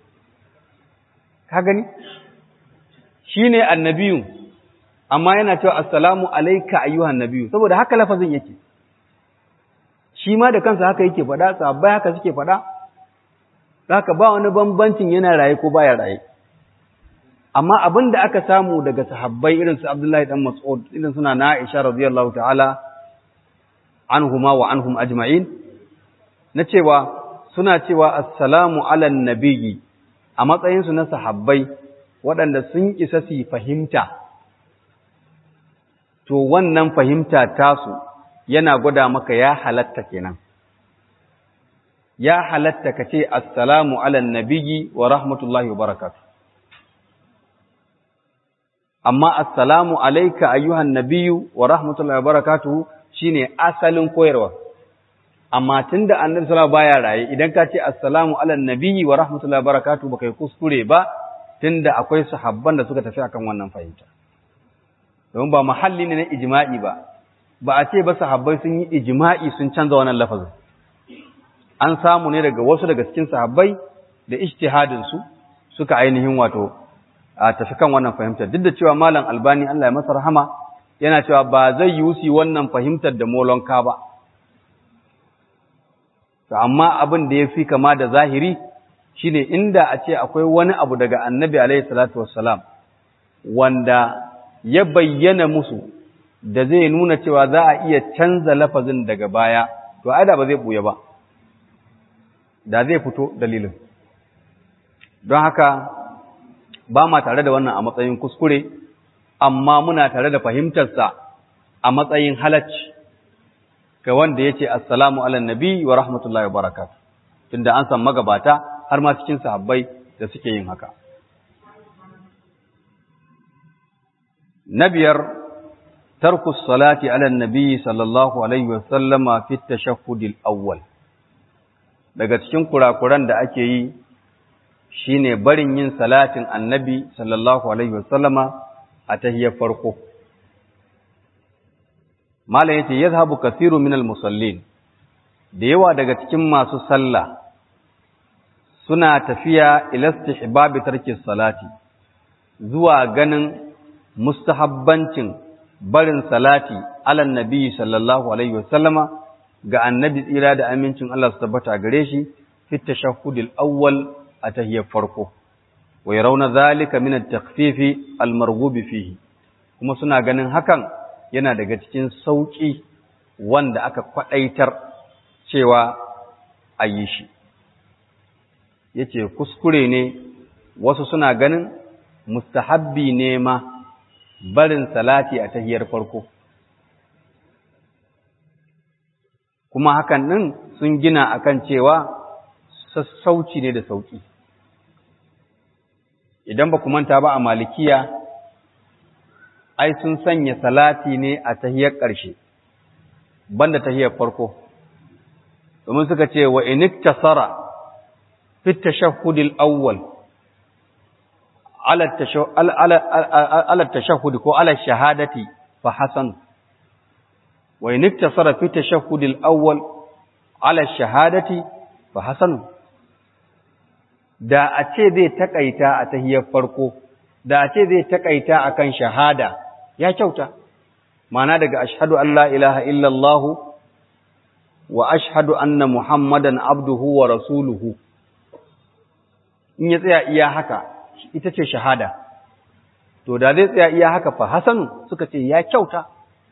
ka gani shi ne annabiyun amma yana cewa assalamu alaika ayyuhan nabiyu saboda haka lafazin yake shi ma da kansa haka yake faɗa sahabbai haka suke faɗa haka ba wani bambancin yana raye ko baya raye amma abin da aka samu daga sahabbai irin su Abdullahi dan Mas'ud irin suna na Aisha radiyallahu ta'ala anhuma wa anhum ajma'in na cewa suna cewa assalamu ala nabiyyi a matsayinsu na sahabbai waɗanda sun isa su fahimta to wannan fahimta tasu yana gwada maka ya halatta kenan ya halatta ka ce assalamu ala nabiyyi wa rahmatullahi wa barakatuh amma assalamu alayka ayyuhan nabiyyu wa rahmatullahi wa barakatuh shine asalin koyarwa amma tunda annabi sallallahu baya raye idan ka ce assalamu ala nabiyyi wa rahmatullahi wa barakatuh baka yi kuskure ba tunda akwai sahabban da suka tafi akan wannan fahimta don ba mahalli ne na ijma'i ba ba a ce ba sahabbai sun yi ijma'i sun canza wannan lafazin an samu ne daga wasu daga cikin sahabbai da ijtihadin su suka ainihin wato a tafi kan wannan fahimta duk da cewa malam albani Allah ya masa rahama yana cewa ba zai yusi wannan fahimtar da molonka ba to amma abin da ya fi kama da zahiri shine inda a ce akwai wani abu daga annabi alaihi salatu wassalam wanda ya bayyana musu da zai nuna cewa za a iya canza lafazin daga baya to ai da ba zai buya ba da zai fito dalilin don haka ba ma tare da wannan a matsayin kuskure amma muna tare da fahimtarsa a matsayin halacci ga wanda ya ce assalamu ala nabi wa rahmatullahi wa barakatuh tunda an san magabata har ma cikin sahabbai da suke yin haka na biyar tarku salati ala nabi sallallahu alaihi wa sallama fi tashahhud awwal daga cikin kurakuran da ake yi shine barin yin salatin annabi sallallahu alaihi wa sallama a tahiyyar farko malam yace yazhabu kathiru min al-musallin da yawa daga cikin masu sallah suna tafiya ila istihbab tarki salati zuwa ganin mustahabbancin barin salati ala nabi sallallahu alaihi wasallama ga annabi tsira da amincin Allah su tabbata gare shi fi tashahhudil awwal a tahiyyar farko wa yarawna dhalika min at-takhfif al-marghub fihi kuma suna ganin hakan yana daga cikin sauƙi wanda aka kwaɗaitar cewa a yi shi. Ya ce, kuskure ne wasu suna ganin mustahabbi ne ma barin salati a tahiyar farko. Kuma hakan ɗin sun gina akan cewa sassauci ne da sauƙi. Idan ba ku manta ba a malikiya, ai sun sanya salati ne a tahiyar ƙarshe banda tahiyar farko domin suka ce wa iniktasara fi tashahhudil awwal ala tashahhud ko ala shahadati fa hasan wa iniktasara fi tashahhudil awwal ala shahadati fa hasan da a ce zai takaita a tahiyar farko da a ce zai takaita akan shahada ya kyauta mana daga ashhadu an la ilaha illallah wa ashhadu anna muhammadan abduhu wa rasuluhu in ya tsaya iya haka ita ce shahada to da zai tsaya iya haka fa hasanu suka ce ya kyauta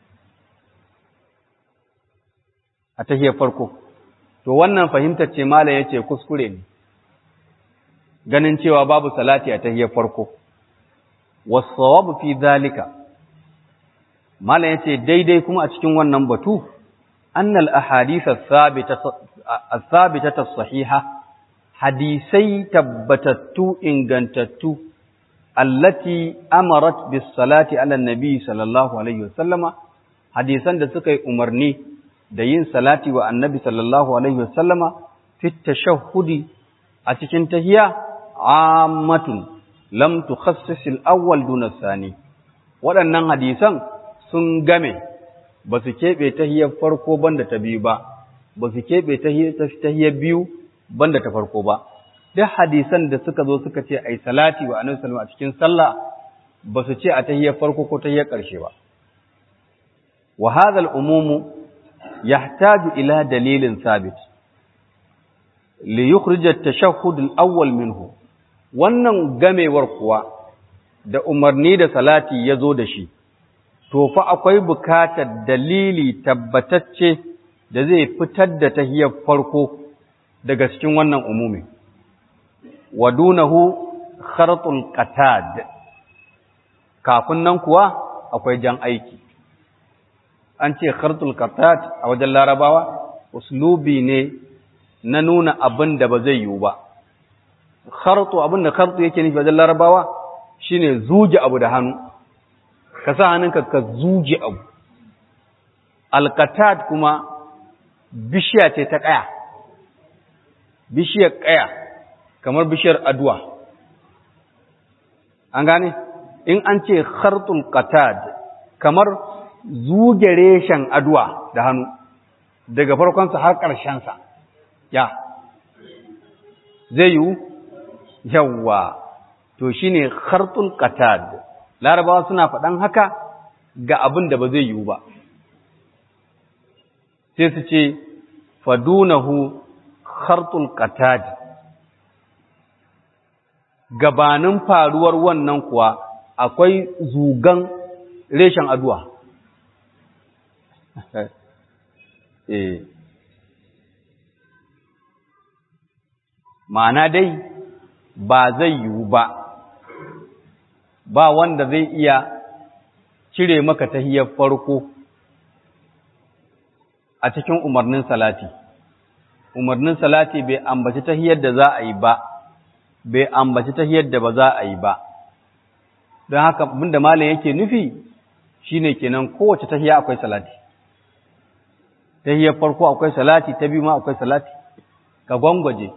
a tahiyar farko to wannan fahimtar ce malam yace kuskure ne ganin cewa babu salati a tahiyar farko wasawabu fi zalika mala yace daidai kuma a cikin wannan batu annal ahadith as-sabitah as-sahiha hadisai tabbatattu ingantattu allati amarat bis salati ala nabi sallallahu alaihi wasallama hadisan da suka yi umarni da yin salati wa annabi sallallahu alaihi wasallama fi tashahhudi a cikin tahiyya ammatun lam tukhassis al-awwal duna sani waɗannan hadisan sun game ba su keɓe tahiyar farko banda ta biyu ba ba su keɓe tahiyar biyu banda ta farko ba duk hadisan da suka zo suka ce ai salati wa annabi sallallahu a cikin sallah ba su ce a tahiyar farko ko tahiyar ƙarshe ba wa hadha al-umum yahtaju ila dalilin sabit li yukhrij at-tashahhud al-awwal minhu wannan gamewar kuwa da umarni da salati ya zo da shi, to fa akwai bukatar dalili tabbatacce da zai fitar da tahiyar farko daga cikin wannan umumi. Wadunahu khartul qatad kafin nan kuwa akwai jan aiki. An ce khartul qatad a wajen larabawa, uslubi ne na nuna abin da ba zai yiwu ba. khartu abin da khartu yake nufi wajen larabawa shine zuje abu da hannu ka sa hannunka ka zuje abu alqatad kuma bishiya ce ta kaya bishiyar kaya kamar bishiyar aduwa an gane in an ce khartul qatad kamar zuge reshen aduwa da hannu daga farkonsa har ƙarshensa ya zai yiwu yawwa to shine khartul qatad larabawa suna faɗan haka ga abin da ba zai yiwu ba sai su ce fadunahu khartul qatad gabanin faruwar wannan kuwa akwai zugan reshen aduwa eh ma'ana dai ba zai yiwu ba ba wanda zai iya cire maka tahiyar farko a cikin umarnin salati umarnin salati bai ambaci tahiyar da za a yi ba bai ambaci tahiyar da ba za a yi ba don haka abinda malam yake nufi shine kenan kowace tahiya akwai salati tahiyar farko akwai salati ta biyu ma akwai salati ka gwangwaje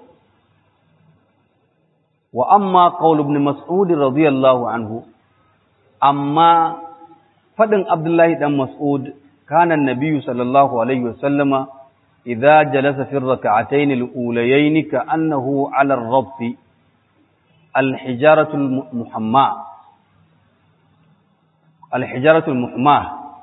wa amma qaul ibn mas'ud radiyallahu anhu amma fadin abdullahi dan mas'ud kana an-nabiy sallallahu alaihi wasallama idza jalasa fi ar-rak'atayn al-ulayayn ka'annahu 'ala ar-rabt al-hijaratu al-muhamma al-hijaratu al-muhamma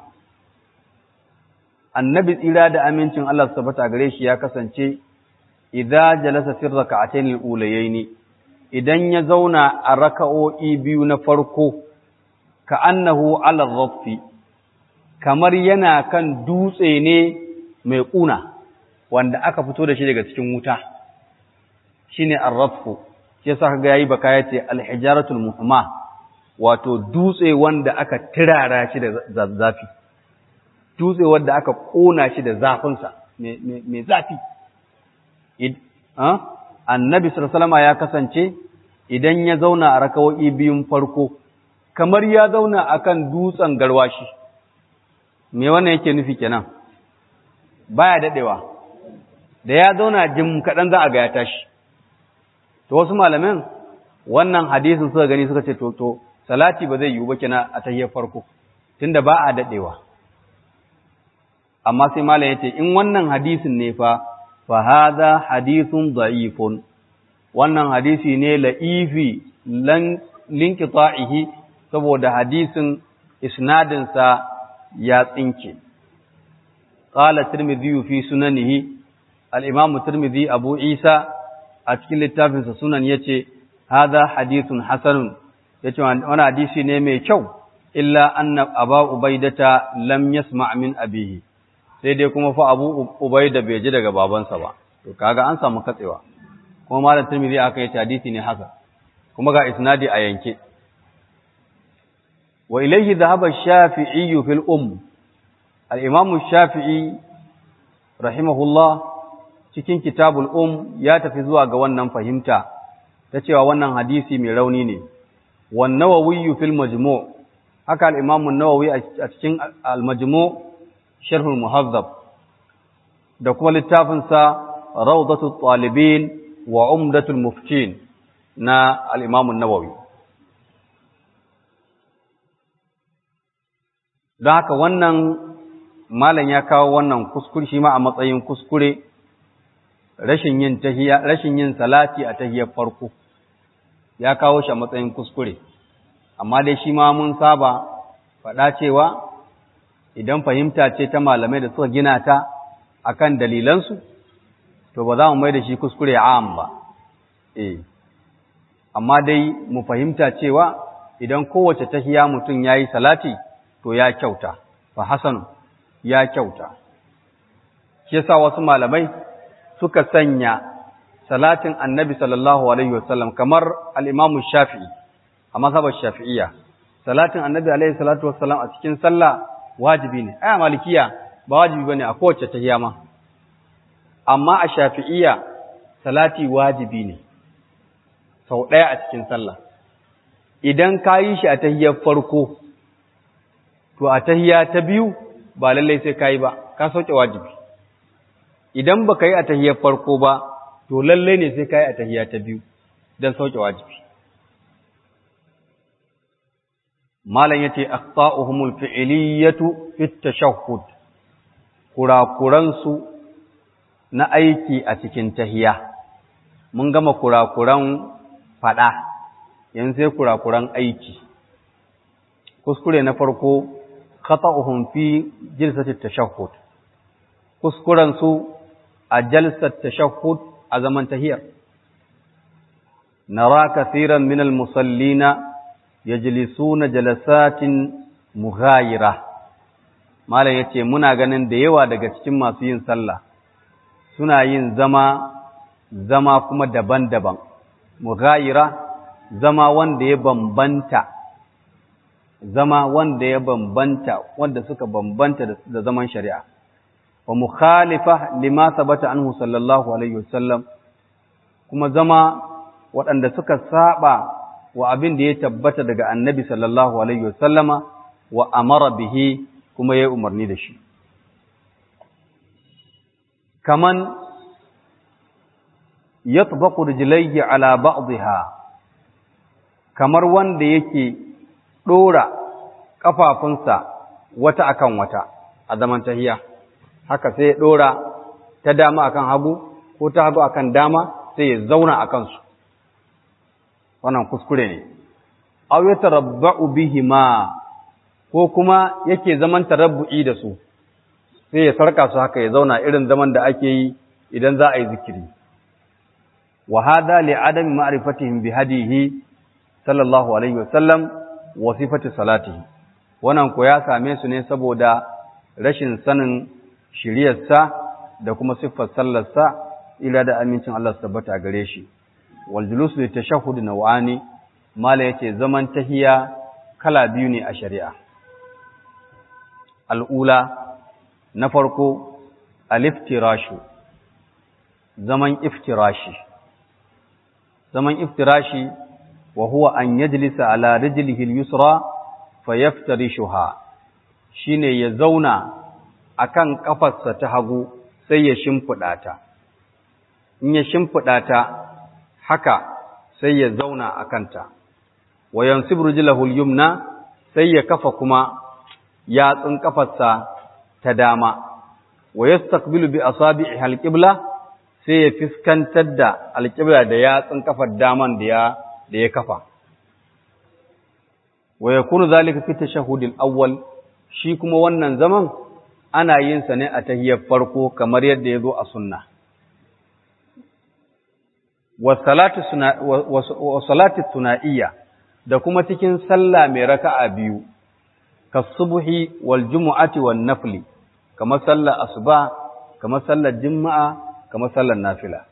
annabi tsira da amincin Allah subhanahu gare shi ya kasance idza jalasa fi ar-rak'atayn al-ulayayn idan ya zauna a raka'o'i biyu na farko, ka annahu alar rafi, kamar yana kan dutse ne mai ƙuna, wanda aka fito da shi daga cikin wuta, shi ne arrafu, shi sa ga yayi baka ya ce alhijaratul muhimma, wato dutse wanda aka tirara shi da zafi, dutse wanda aka ƙona shi da zafinsa, mai zafi. annabi sallama ya kasance idan ya zauna a rakawo'i biyun farko kamar ya zauna akan dutsen garwashi me wannan yake nufi kenan baya dadewa da ya zauna jim kaɗan za a ga ya tashi to wasu malamin wannan hadisin suka gani suka ce to to salati ba zai yiwu ba kenan a tahiyyar farko tunda ba a dadewa amma sai malam yace in wannan hadisin ne fa fa hadha hadithun da'ifun wannan hadisi ne la'ifi linkita'ihi saboda hadisin isnadinsa ya tsinke. Ƙala Tirmidhi fi sunanihi, al'imamu Tirmidhi Abu Isa a cikin littafinsa sunan ya ce, Haza hadisun Hassanun, ya ce wani hadisi ne mai kyau, illa anna aba ubaidata lam yasma min abihi, sai dai kuma fa abu ubaida bai ji daga babansa ba, to kaga an samu katsewa. kuma malam Tirmidhi aka yi hadisi ne haka kuma ga isnadi a yanke wa ilayhi dhahaba ash-Shafi'i fil um al-Imam ash-Shafi'i rahimahullah cikin kitabul um ya tafi zuwa ga wannan fahimta ta cewa wannan hadisi mai rauni ne wan Nawawi fil Majmu' haka al-Imam an-Nawawi a cikin al-Majmu' sharh al-Muhazzab da kuma littafin sa Rawdatut Talibin wa umdatul muftin na al'imamun nawawi. Don haka wannan malam ya kawo wannan kuskure shi ma a matsayin kuskure rashin yin tahiya rashin yin salati a tahiyar farko ya kawo shi a matsayin kuskure amma dai shi ma mun saba faɗa cewa idan fahimta ce ta malamai da suka gina ta akan dalilansu to ba za mu mai da shi kuskure am ba eh amma dai mu fahimta cewa idan kowace tahiya mutum yayi salati to ya kyauta fa hasan ya kyauta shi yasa wasu malamai suka sanya salatin annabi sallallahu alaihi wasallam kamar al-imamu shafi'i a mazhabar shafi'iyya salatin annabi alaihi salatu wasallam a cikin sallah wajibi ne aya malikiya ba wajibi bane a kowace tahiya ma amma a shafi'iyya salati wajibi ne sau ɗaya a cikin sallah idan ka yi shi a tahiyar farko to a tahiya ta biyu ba lallai sai ka yi ba ka sauke wajibi idan ba ka yi a tahiyar farko ba to lallai ne sai ka yi a tahiya ta biyu don sauke wajibi malam yace aqta'uhumul fi'liyatu fit tashahhud kurakuransu na aiki a cikin tahiya mun gama kurakuran fada yanzu sai kurakuran aiki kuskure na farko khata'uhum fi jilsati tashahhud kuskuren su a jalsat tashahhud a zaman tahiyar nara kathiran min al-musallina yajlisuna jalasatin mughayira malam yace muna ganin da yawa daga cikin masu yin sallah suna yin zama zama kuma daban-daban mughayira zama wanda ya bambanta zama wanda ya bambanta wanda suka bambanta da zaman shari'a wa mukhalifa lima sabata anhu sallallahu alaihi wasallam kuma zama waɗanda suka saba wa abin da ya tabbata daga annabi sallallahu alaihi wasallama wa amara bihi kuma ya umarni da shi kaman yatbaqu rijlayhi ala ba'dha kamar wanda yake dora kafafunsa wata akan wata a zaman tahiya haka sai ya dora ta dama akan hagu ko ta hagu akan dama sai ya zauna akan su wannan kuskure ne aw yatarabba'u bihima ko kuma yake zaman tarabbu'i da su sai ya sarka su haka ya zauna irin zaman da ake yi idan za a yi zikiri wa hada li adam ma'rifatihim bi hadihi sallallahu alaihi wa sallam wa sifati salatihi wannan ko ya same su ne saboda rashin sanin shiriyarsa da kuma siffar sallarsa ila da amincin Allah su tabbata gare shi wal julus li tashahhud naw'ani mala yace zaman tahiya kala biyu ne a shari'a al'ula na farko aliftirashu zaman iftirashi zaman iftirashi wa huwa an yajlisa ala rijlihi al-yusra fayaftarishuha shine ya zauna akan kafarsa ta hagu sai ya shimfida ta in ya shimfida ta haka sai ya zauna akan ta wa yansibu rijlahu al-yumna sai ya kafa kuma yatsun kafarsa ta dama wa yastaqbilu bi asabi'ihi al-qibla sai ya fiskantar da al-qibla da yatsun kafar daman da ya da ya kafa wa yakunu zalika fi tashahhud al-awwal shi kuma wannan zaman ana yin sa ne a tahiyyar farko kamar yadda ya zo a sunna wa salatu suna wa salatu tunaiya da kuma cikin sallah mai raka'a biyu kasubuhi wal jumu'ati wan nafli kamar sallar asuba kamar sallar juma'a kamar sallar nafila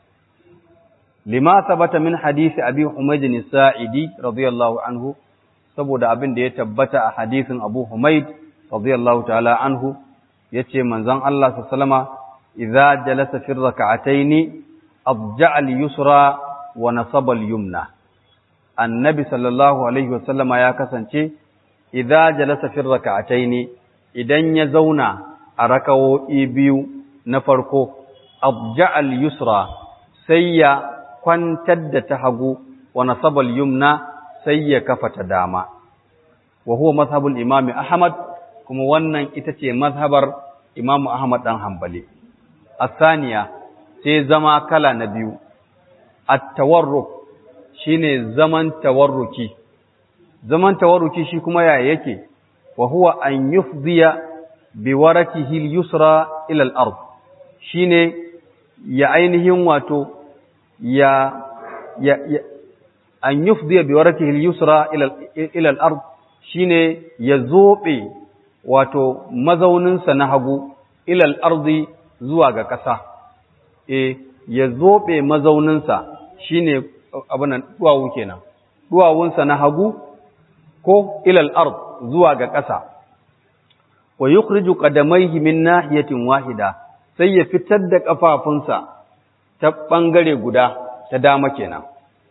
lima sabata min hadisi abi humayd as-sa'idi radiyallahu anhu saboda abin da ya tabbata a hadisin abu humayd radiyallahu ta'ala anhu yace manzon Allah sallama idza jalasa fi rak'ataini adja'a al-yusra wa nasaba al-yumna annabi sallallahu alaihi wasallama ya kasance idza jalasa fi rak'ataini idan ya zauna a rakawo'i biyu na farko abja'al yusra sai ya kwantar da ta hagu wa nasabal yumna sai ya kafa ta dama wa huwa mazhabul imam ahmad kuma wannan ita ce mazhabar imam ahmad dan hanbali asaniya sai zama kala na biyu at-tawarruk shine zaman tawarruki zaman tawarruki shi kuma yaya yake wa huwa an yufdiya bi warakihi al-yusra ila al-ard shine ya ainihin wato ya ya, ya an yufdiya bi warakihi al-yusra ila ila al-ard shine ya zobe wato mazaunin sa na hagu ila al-ardi zuwa ga ƙasa eh ya zobe mazaunin sa shine abunan duwawu kenan duwawunsa na hagu ko ilal ard zuwa ga ƙasa wa yukhriju qadamayhi min nahiyatin wahida sai ya fitar da kafafunsa ta bangare guda ta dama kenan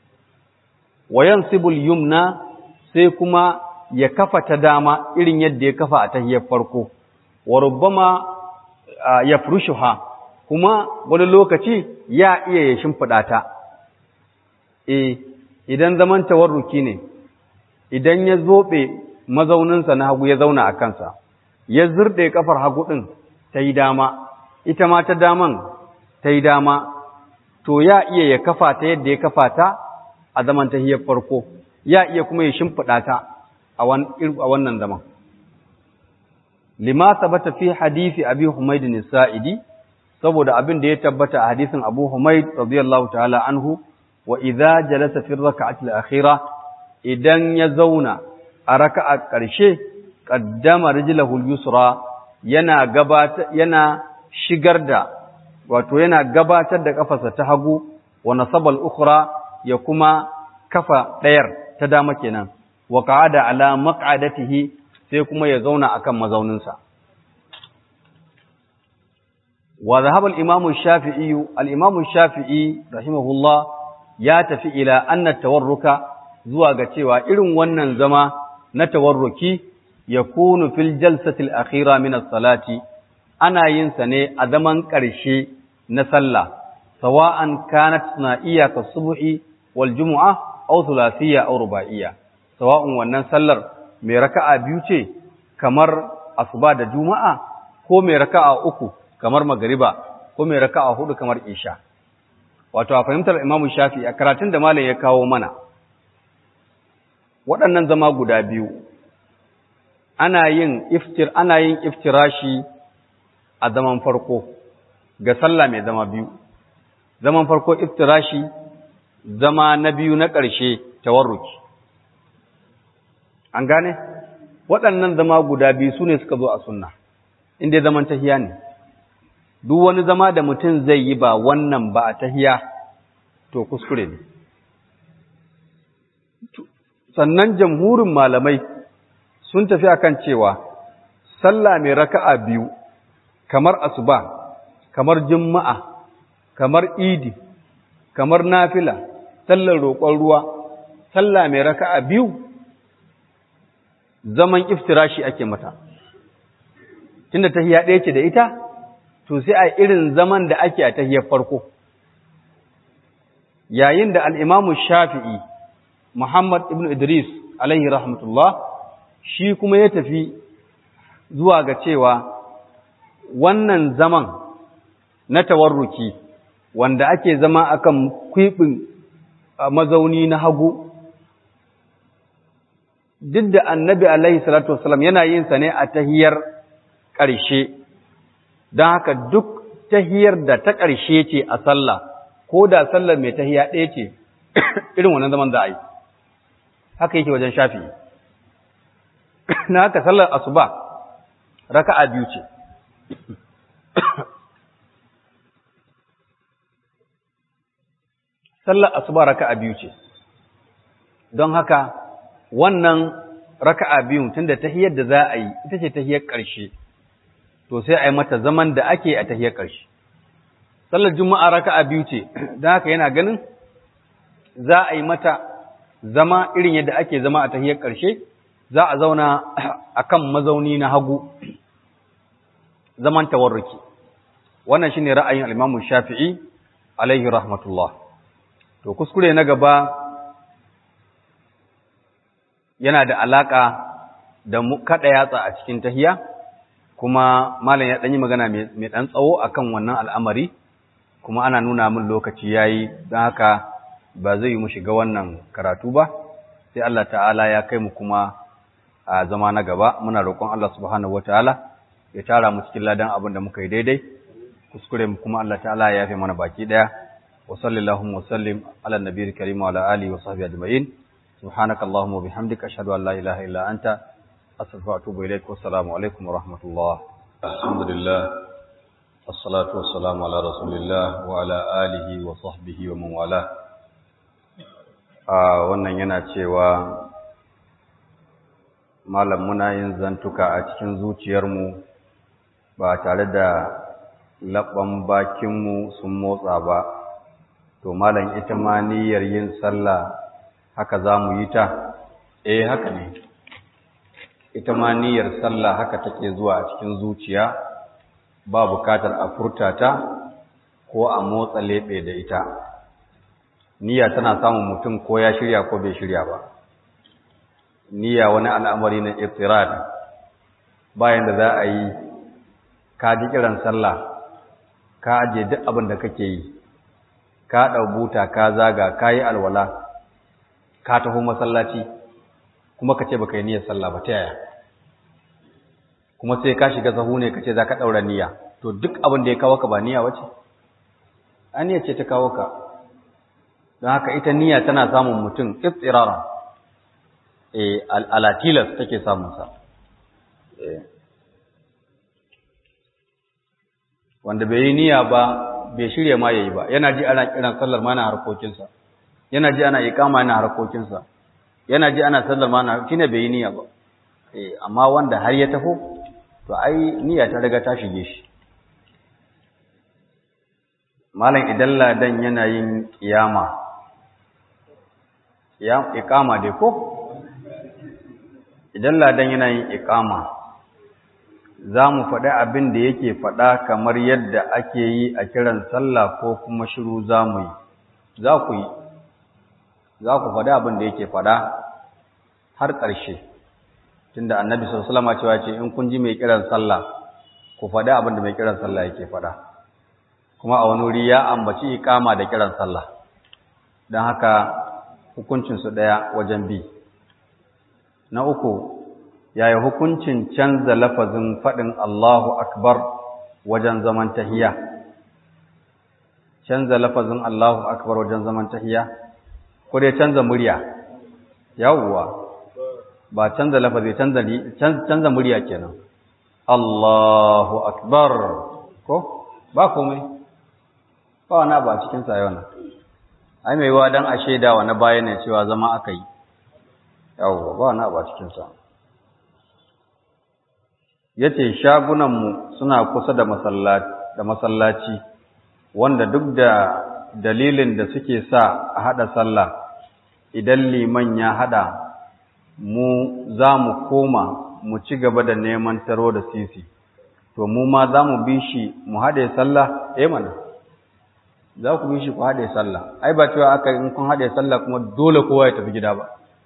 wa yansibul yumna sai kuma ya kafa ta dama irin yadda ya kafa a tahiyar farko wa rubbama yafrushuha kuma wani lokaci ya iya ya shimfida ta eh idan zaman tawarruki ne idan ya zobe mazauninsa na hagu ya zauna a kansa ya zurɗe kafar hagu ɗin ta yi dama ita ma ta daman ta yi dama to ya iya ya kafa ta yadda ya kafa ta a zaman tahiyar farko ya iya kuma ya shimfiɗa ta a wannan zaman lima sabata fi hadisi abi humayd sa'idi saboda abin da ya tabbata a hadisin abu humayd radiyallahu ta'ala anhu wa idza jalasa fi rak'ati al-akhirah idan ya zauna a raka'a ƙarshe qaddama rijlahu al-yusra yana gabata yana shigar da wato yana gabatar da kafarsa ta hagu wa nasabal ukhra ya kuma kafa ɗayar ta dama kenan wa qa'ada ala maq'adatihi sai kuma ya zauna akan mazauninsa wa dhahaba al-imam ash-shafi'i al-imam ash-shafi'i rahimahullah ya tafi ila anna tawarruka zuwa ga cewa irin wannan zama na tawarruki yakunu fil jalsati al-akhira min as-salati ana yin sa ne a zaman ƙarshe na sallah sawa'an kanat sunaiya ka subhi wal jumu'a aw thulathiyya aw ruba'iyya sawa'un wannan sallar mai raka'a biyu ce kamar asuba da juma'a ko mai raka'a uku kamar magariba ko mai raka'a hudu kamar isha wato a fahimtar imamu shafi a karatun da malam ya kawo mana waɗannan zama guda biyu ana yin iftir ana yin iftirashi a zaman farko ga sallah mai zama biyu zaman farko iftirashi zama na biyu na ƙarshe tawarruki an gane waɗannan zama guda biyu su ne suka zo a sunna inda zaman tahiya ne duk wani zama da mutum zai yi ba wannan ba a tahiya to kuskure ne sannan jamhurin malamai sun tafi akan cewa sallah mai raka'a biyu kamar asuba kamar juma'a kamar idi kamar nafila sallar roƙon ruwa sallah mai raka'a biyu zaman iftirashi ake mata tunda tahiya ɗaya ce da ita to sai a irin zaman da ake a tahiyar farko yayin da al'imamu shafi'i muhammad ibn idris alaihi rahmatullah shi kuma ya tafi zuwa ga cewa wannan zaman na tawarruki wanda ake zama akan kwiɓin mazauni na hagu duk da annabi alaihi salatu wasalam yana yin sa ne a tahiyar ƙarshe don haka duk tahiyar da ta ƙarshe ce a sallah ko da sallar mai tahiya ɗaya ce irin wannan zaman za a yi haka yake wajen shafi na haka sallar asuba raka'a biyu ce sallar asuba raka'a biyu ce don haka wannan raka'a biyun tunda tahiyar da za a yi ita ce tahiyar ƙarshe to sai a yi mata zaman da ake a tahiyar ƙarshe sallar juma'a raka'a biyu ce don haka yana ganin za a yi mata zama irin yadda ake zama a tahiyar ƙarshe za a zauna a kan mazauni na hagu zaman tawarruki wannan shine ra'ayin al-Imam Shafi'i alaihi rahmatullah to kuskure na gaba yana da alaka da kada yatsa a cikin tahiya kuma malam ya ɗan yi magana mai ɗan tsawo akan wannan al'amari kuma ana nuna min lokaci yayi don haka ba zai yi mu shiga wannan karatu ba sai Allah ta'ala ya kai mu kuma a zama na gaba muna roƙon Allah subhanahu wataala ya tara mu cikin ladan abin da muka yi daidai kuskure mu kuma Allah ta'ala ya yafe mana baki daya wa sallallahu wa sallim ala nabiyil karim wa ala alihi wa sahbihi ajma'in subhanaka allahumma wa bihamdika ashhadu an la ilaha illa anta astaghfiruka wa atubu ilaik wa assalamu alaikum wa rahmatullah alhamdulillah wassalatu wassalamu ala rasulillah wa ala alihi wa sahbihi wa man wala wannan yana cewa malam muna yin zantuka a cikin zuciyarmu ba tare da labban bakinmu sun motsa ba to malam ita ma niyyar yin sallah haka za mu yi ta eh haka ne ita ma niyyar sallah haka take zuwa a cikin zuciya ba bukatar a furta ta ko a motsa leɓe da ita niyya tana samun mutum ko ya shirya ko bai shirya ba niyya wani al'amari na iftirad bayan da za a yi ka ji kiran sallah ka aje duk abin da kake yi ka ɗau buta ka zaga ka yi alwala ka taho masallaci kuma ka ce baka yi niyyar sallah ba ta yaya kuma sai ka shiga sahu ne ka ce za ka ɗaura niyya to duk abin da ya kawo ka ba niyya wace aniya ce ta kawo ka don haka ita niyya tana samun mutum iftirara eh alatilas take samun sa wanda bai yi niyya ba bai shirya ma yayi ba yana ji ana kiran sallar ma na harkokinsa yana ji ana iqama na harkokinsa yana ji ana sallar ma na shine bai yi niyya ba eh amma wanda har ya taho to ai niyya ta riga ta shige shi malam idan ladan yana yin kiyama ya iqama dai ko idan ladan yana yin iqama za mu faɗi abin da yake faɗa kamar yadda ake yi a kiran sallah ko kuma shiru za mu yi za ku yi za ku faɗi abin da yake faɗa har ƙarshe tunda annabi sallallahu alaihi cewa ce in kun ji mai kiran sallah ku faɗi abin da mai kiran sallah yake faɗa kuma a wani wuri ya ambaci iqama da kiran sallah don haka hukuncin su ɗaya wajen bi na uku yaya hukuncin canza lafazin faɗin Allahu akbar wajen zaman tahiya canza lafazin Allahu akbar wajen zaman tahiya ko dai canza murya yawwa ba canza lafazi canza canza murya kenan Allahu akbar ko ba komai ba wani ba cikin sa yana ai mai wa dan a shaidawa na baya ne cewa zama aka yi yawwa ba wani ba cikin sa yace shagunan mu suna kusa da masallaci da masallaci wanda duk da dalilin da suke sa a hada sallah idan liman ya hada mu za mu koma mu ci gaba da neman taro da sisi to mu ma za mu bi shi mu haɗe sallah eh mana za ku bi shi ku haɗe sallah ai ba cewa aka in kun haɗe sallah kuma dole kowa ya tafi gida ba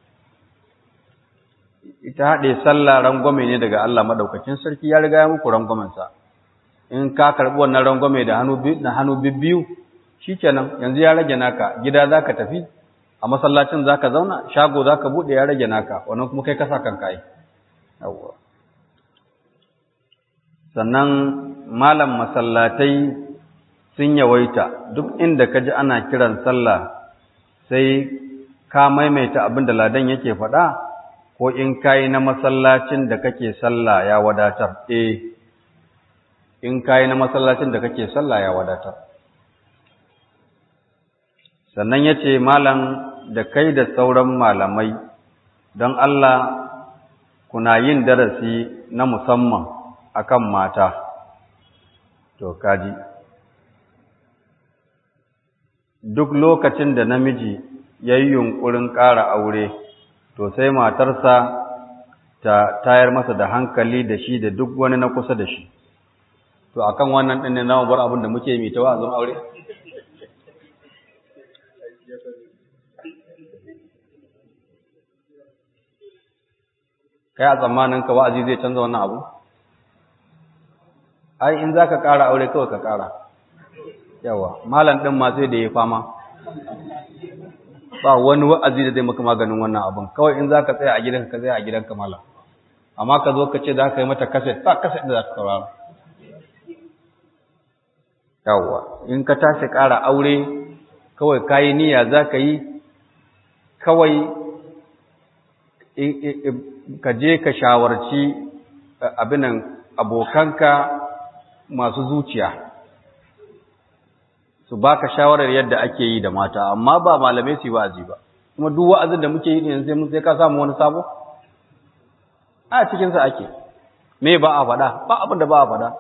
ita haɗe sallah rangwame ne daga Allah madaukakin sarki ya riga ya muku rangwamen sa in ka karɓi wannan rangwame da hannu na hannu bibbiyu shikenan yanzu ya rage naka gida zaka tafi a masallacin zaka zauna shago zaka bude ya rage naka wannan kuma kai kasa kanka ai yawwa sannan malam masallatai sun yawaita duk inda kaji ana kiran sallah sai ka maimaita abin da ladan yake faɗa ko in kayi na masallacin da kake sallah ya wadatar eh in kayi na masallacin da kake sallah ya wadatar sannan yace malam da kai da sauran malamai don Allah kuna yin darasi na musamman akan mata to kaji duk lokacin da namiji ya yi yunƙurin ƙara aure to sai matarsa ta tayar masa da hankali da shi da duk wani na kusa da shi to akan wannan ɗin ne na bar abin da muke mai ta wa'azin aure kai a tsammanin ka wa'azi zai canza wannan abu ai in zaka ƙara aure kawai ka ƙara yawa malam din ma sai da ya fama ba wani wa'azi da zai maka maganin wannan abun kawai in zaka tsaya a gidanka ka tsaya a gidanka malam amma ka zo ka ce za ka yi mata kaset ba kaset da za ka saurara yawa in ka tashi ƙara aure kawai kayi niyya za ka yi kawai ka je ka shawarci abinan abokanka masu zuciya su baka shawarar yadda ake yi da mata amma ba malamai su yi wa'azi ba kuma duk wa'azin da muke yi ne sai mun sai ka samu wani sabo a cikin sa ake me ba a faɗa ba abin da ba a faɗa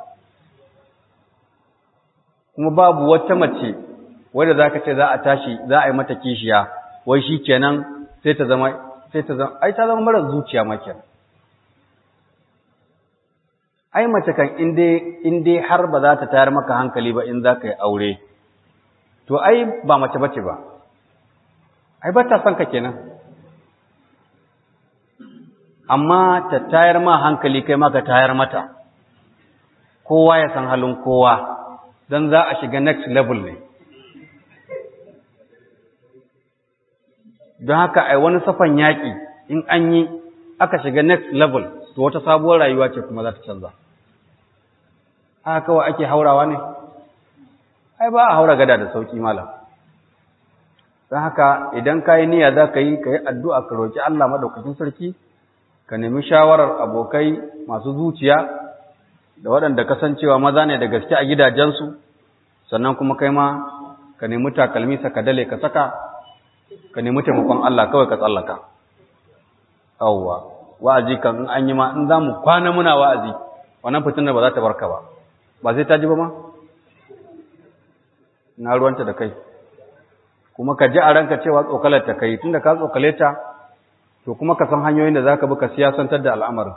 kuma babu wata mace wadda zaka ce za a tashi za a yi mata kishiya wai shikenan sai ta zama sai ta zama ai ta zama mara zuciya ma kenan ai mace kan in dai har ba za ta tayar maka hankali ba in za ka yi aure to ai ba mace bace ba ai ba ta son ka kenan amma ta tayar ma hankali kai ma ka tayar mata kowa ya san halin kowa don za a shiga next level ne don haka ai wani safan yaƙi in an yi aka shiga next level to wata sabuwar rayuwa ce kuma za ta canza haka kawai ake haurawa ne ai ba a haura gada da sauki malam don haka idan ka yi niyya za ka yi ka yi addu'a ka roƙi Allah maɗaukakin sarki ka nemi shawarar abokai masu zuciya da waɗanda kasancewa maza ne da gaske a gidajensu sannan kuma kai ma ka nemi takalmi saka dale ka saka ka nemi taimakon Allah kawai ka tsallaka awwa wa'azi kan in an yi ma in za mu kwana muna wa'azi wannan fitinar ba za ta barka ba ba sai ta ji ba ma na ruwanta da kai kuma ka ji a ranka cewa tsokalar ta kai tunda ka tsokale ta to kuma ka san hanyoyin da zaka bi ka siyasantar da al'amarin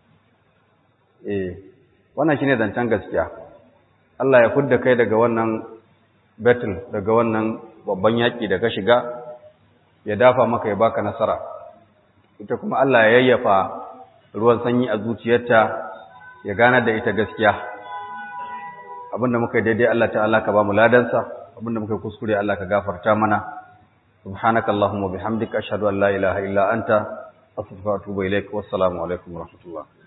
eh wannan shine zancen gaskiya Allah ya fudda kai daga wannan battle daga wannan babban yaki da ka shiga ya dafa maka ya baka nasara ita kuma Allah ya yayyafa ruwan sanyi a zuciyarta ya gana da ita gaskiya abinda muka yi daidai Allah ta'ala ka ba mu ladansa abinda muka kuskure Allah ka gafarta mana subhanaka allahumma bihamdika ashhadu an la ilaha illa anta astaghfiruka wa atubu ilaik wassalamu alaikum wa rahmatullah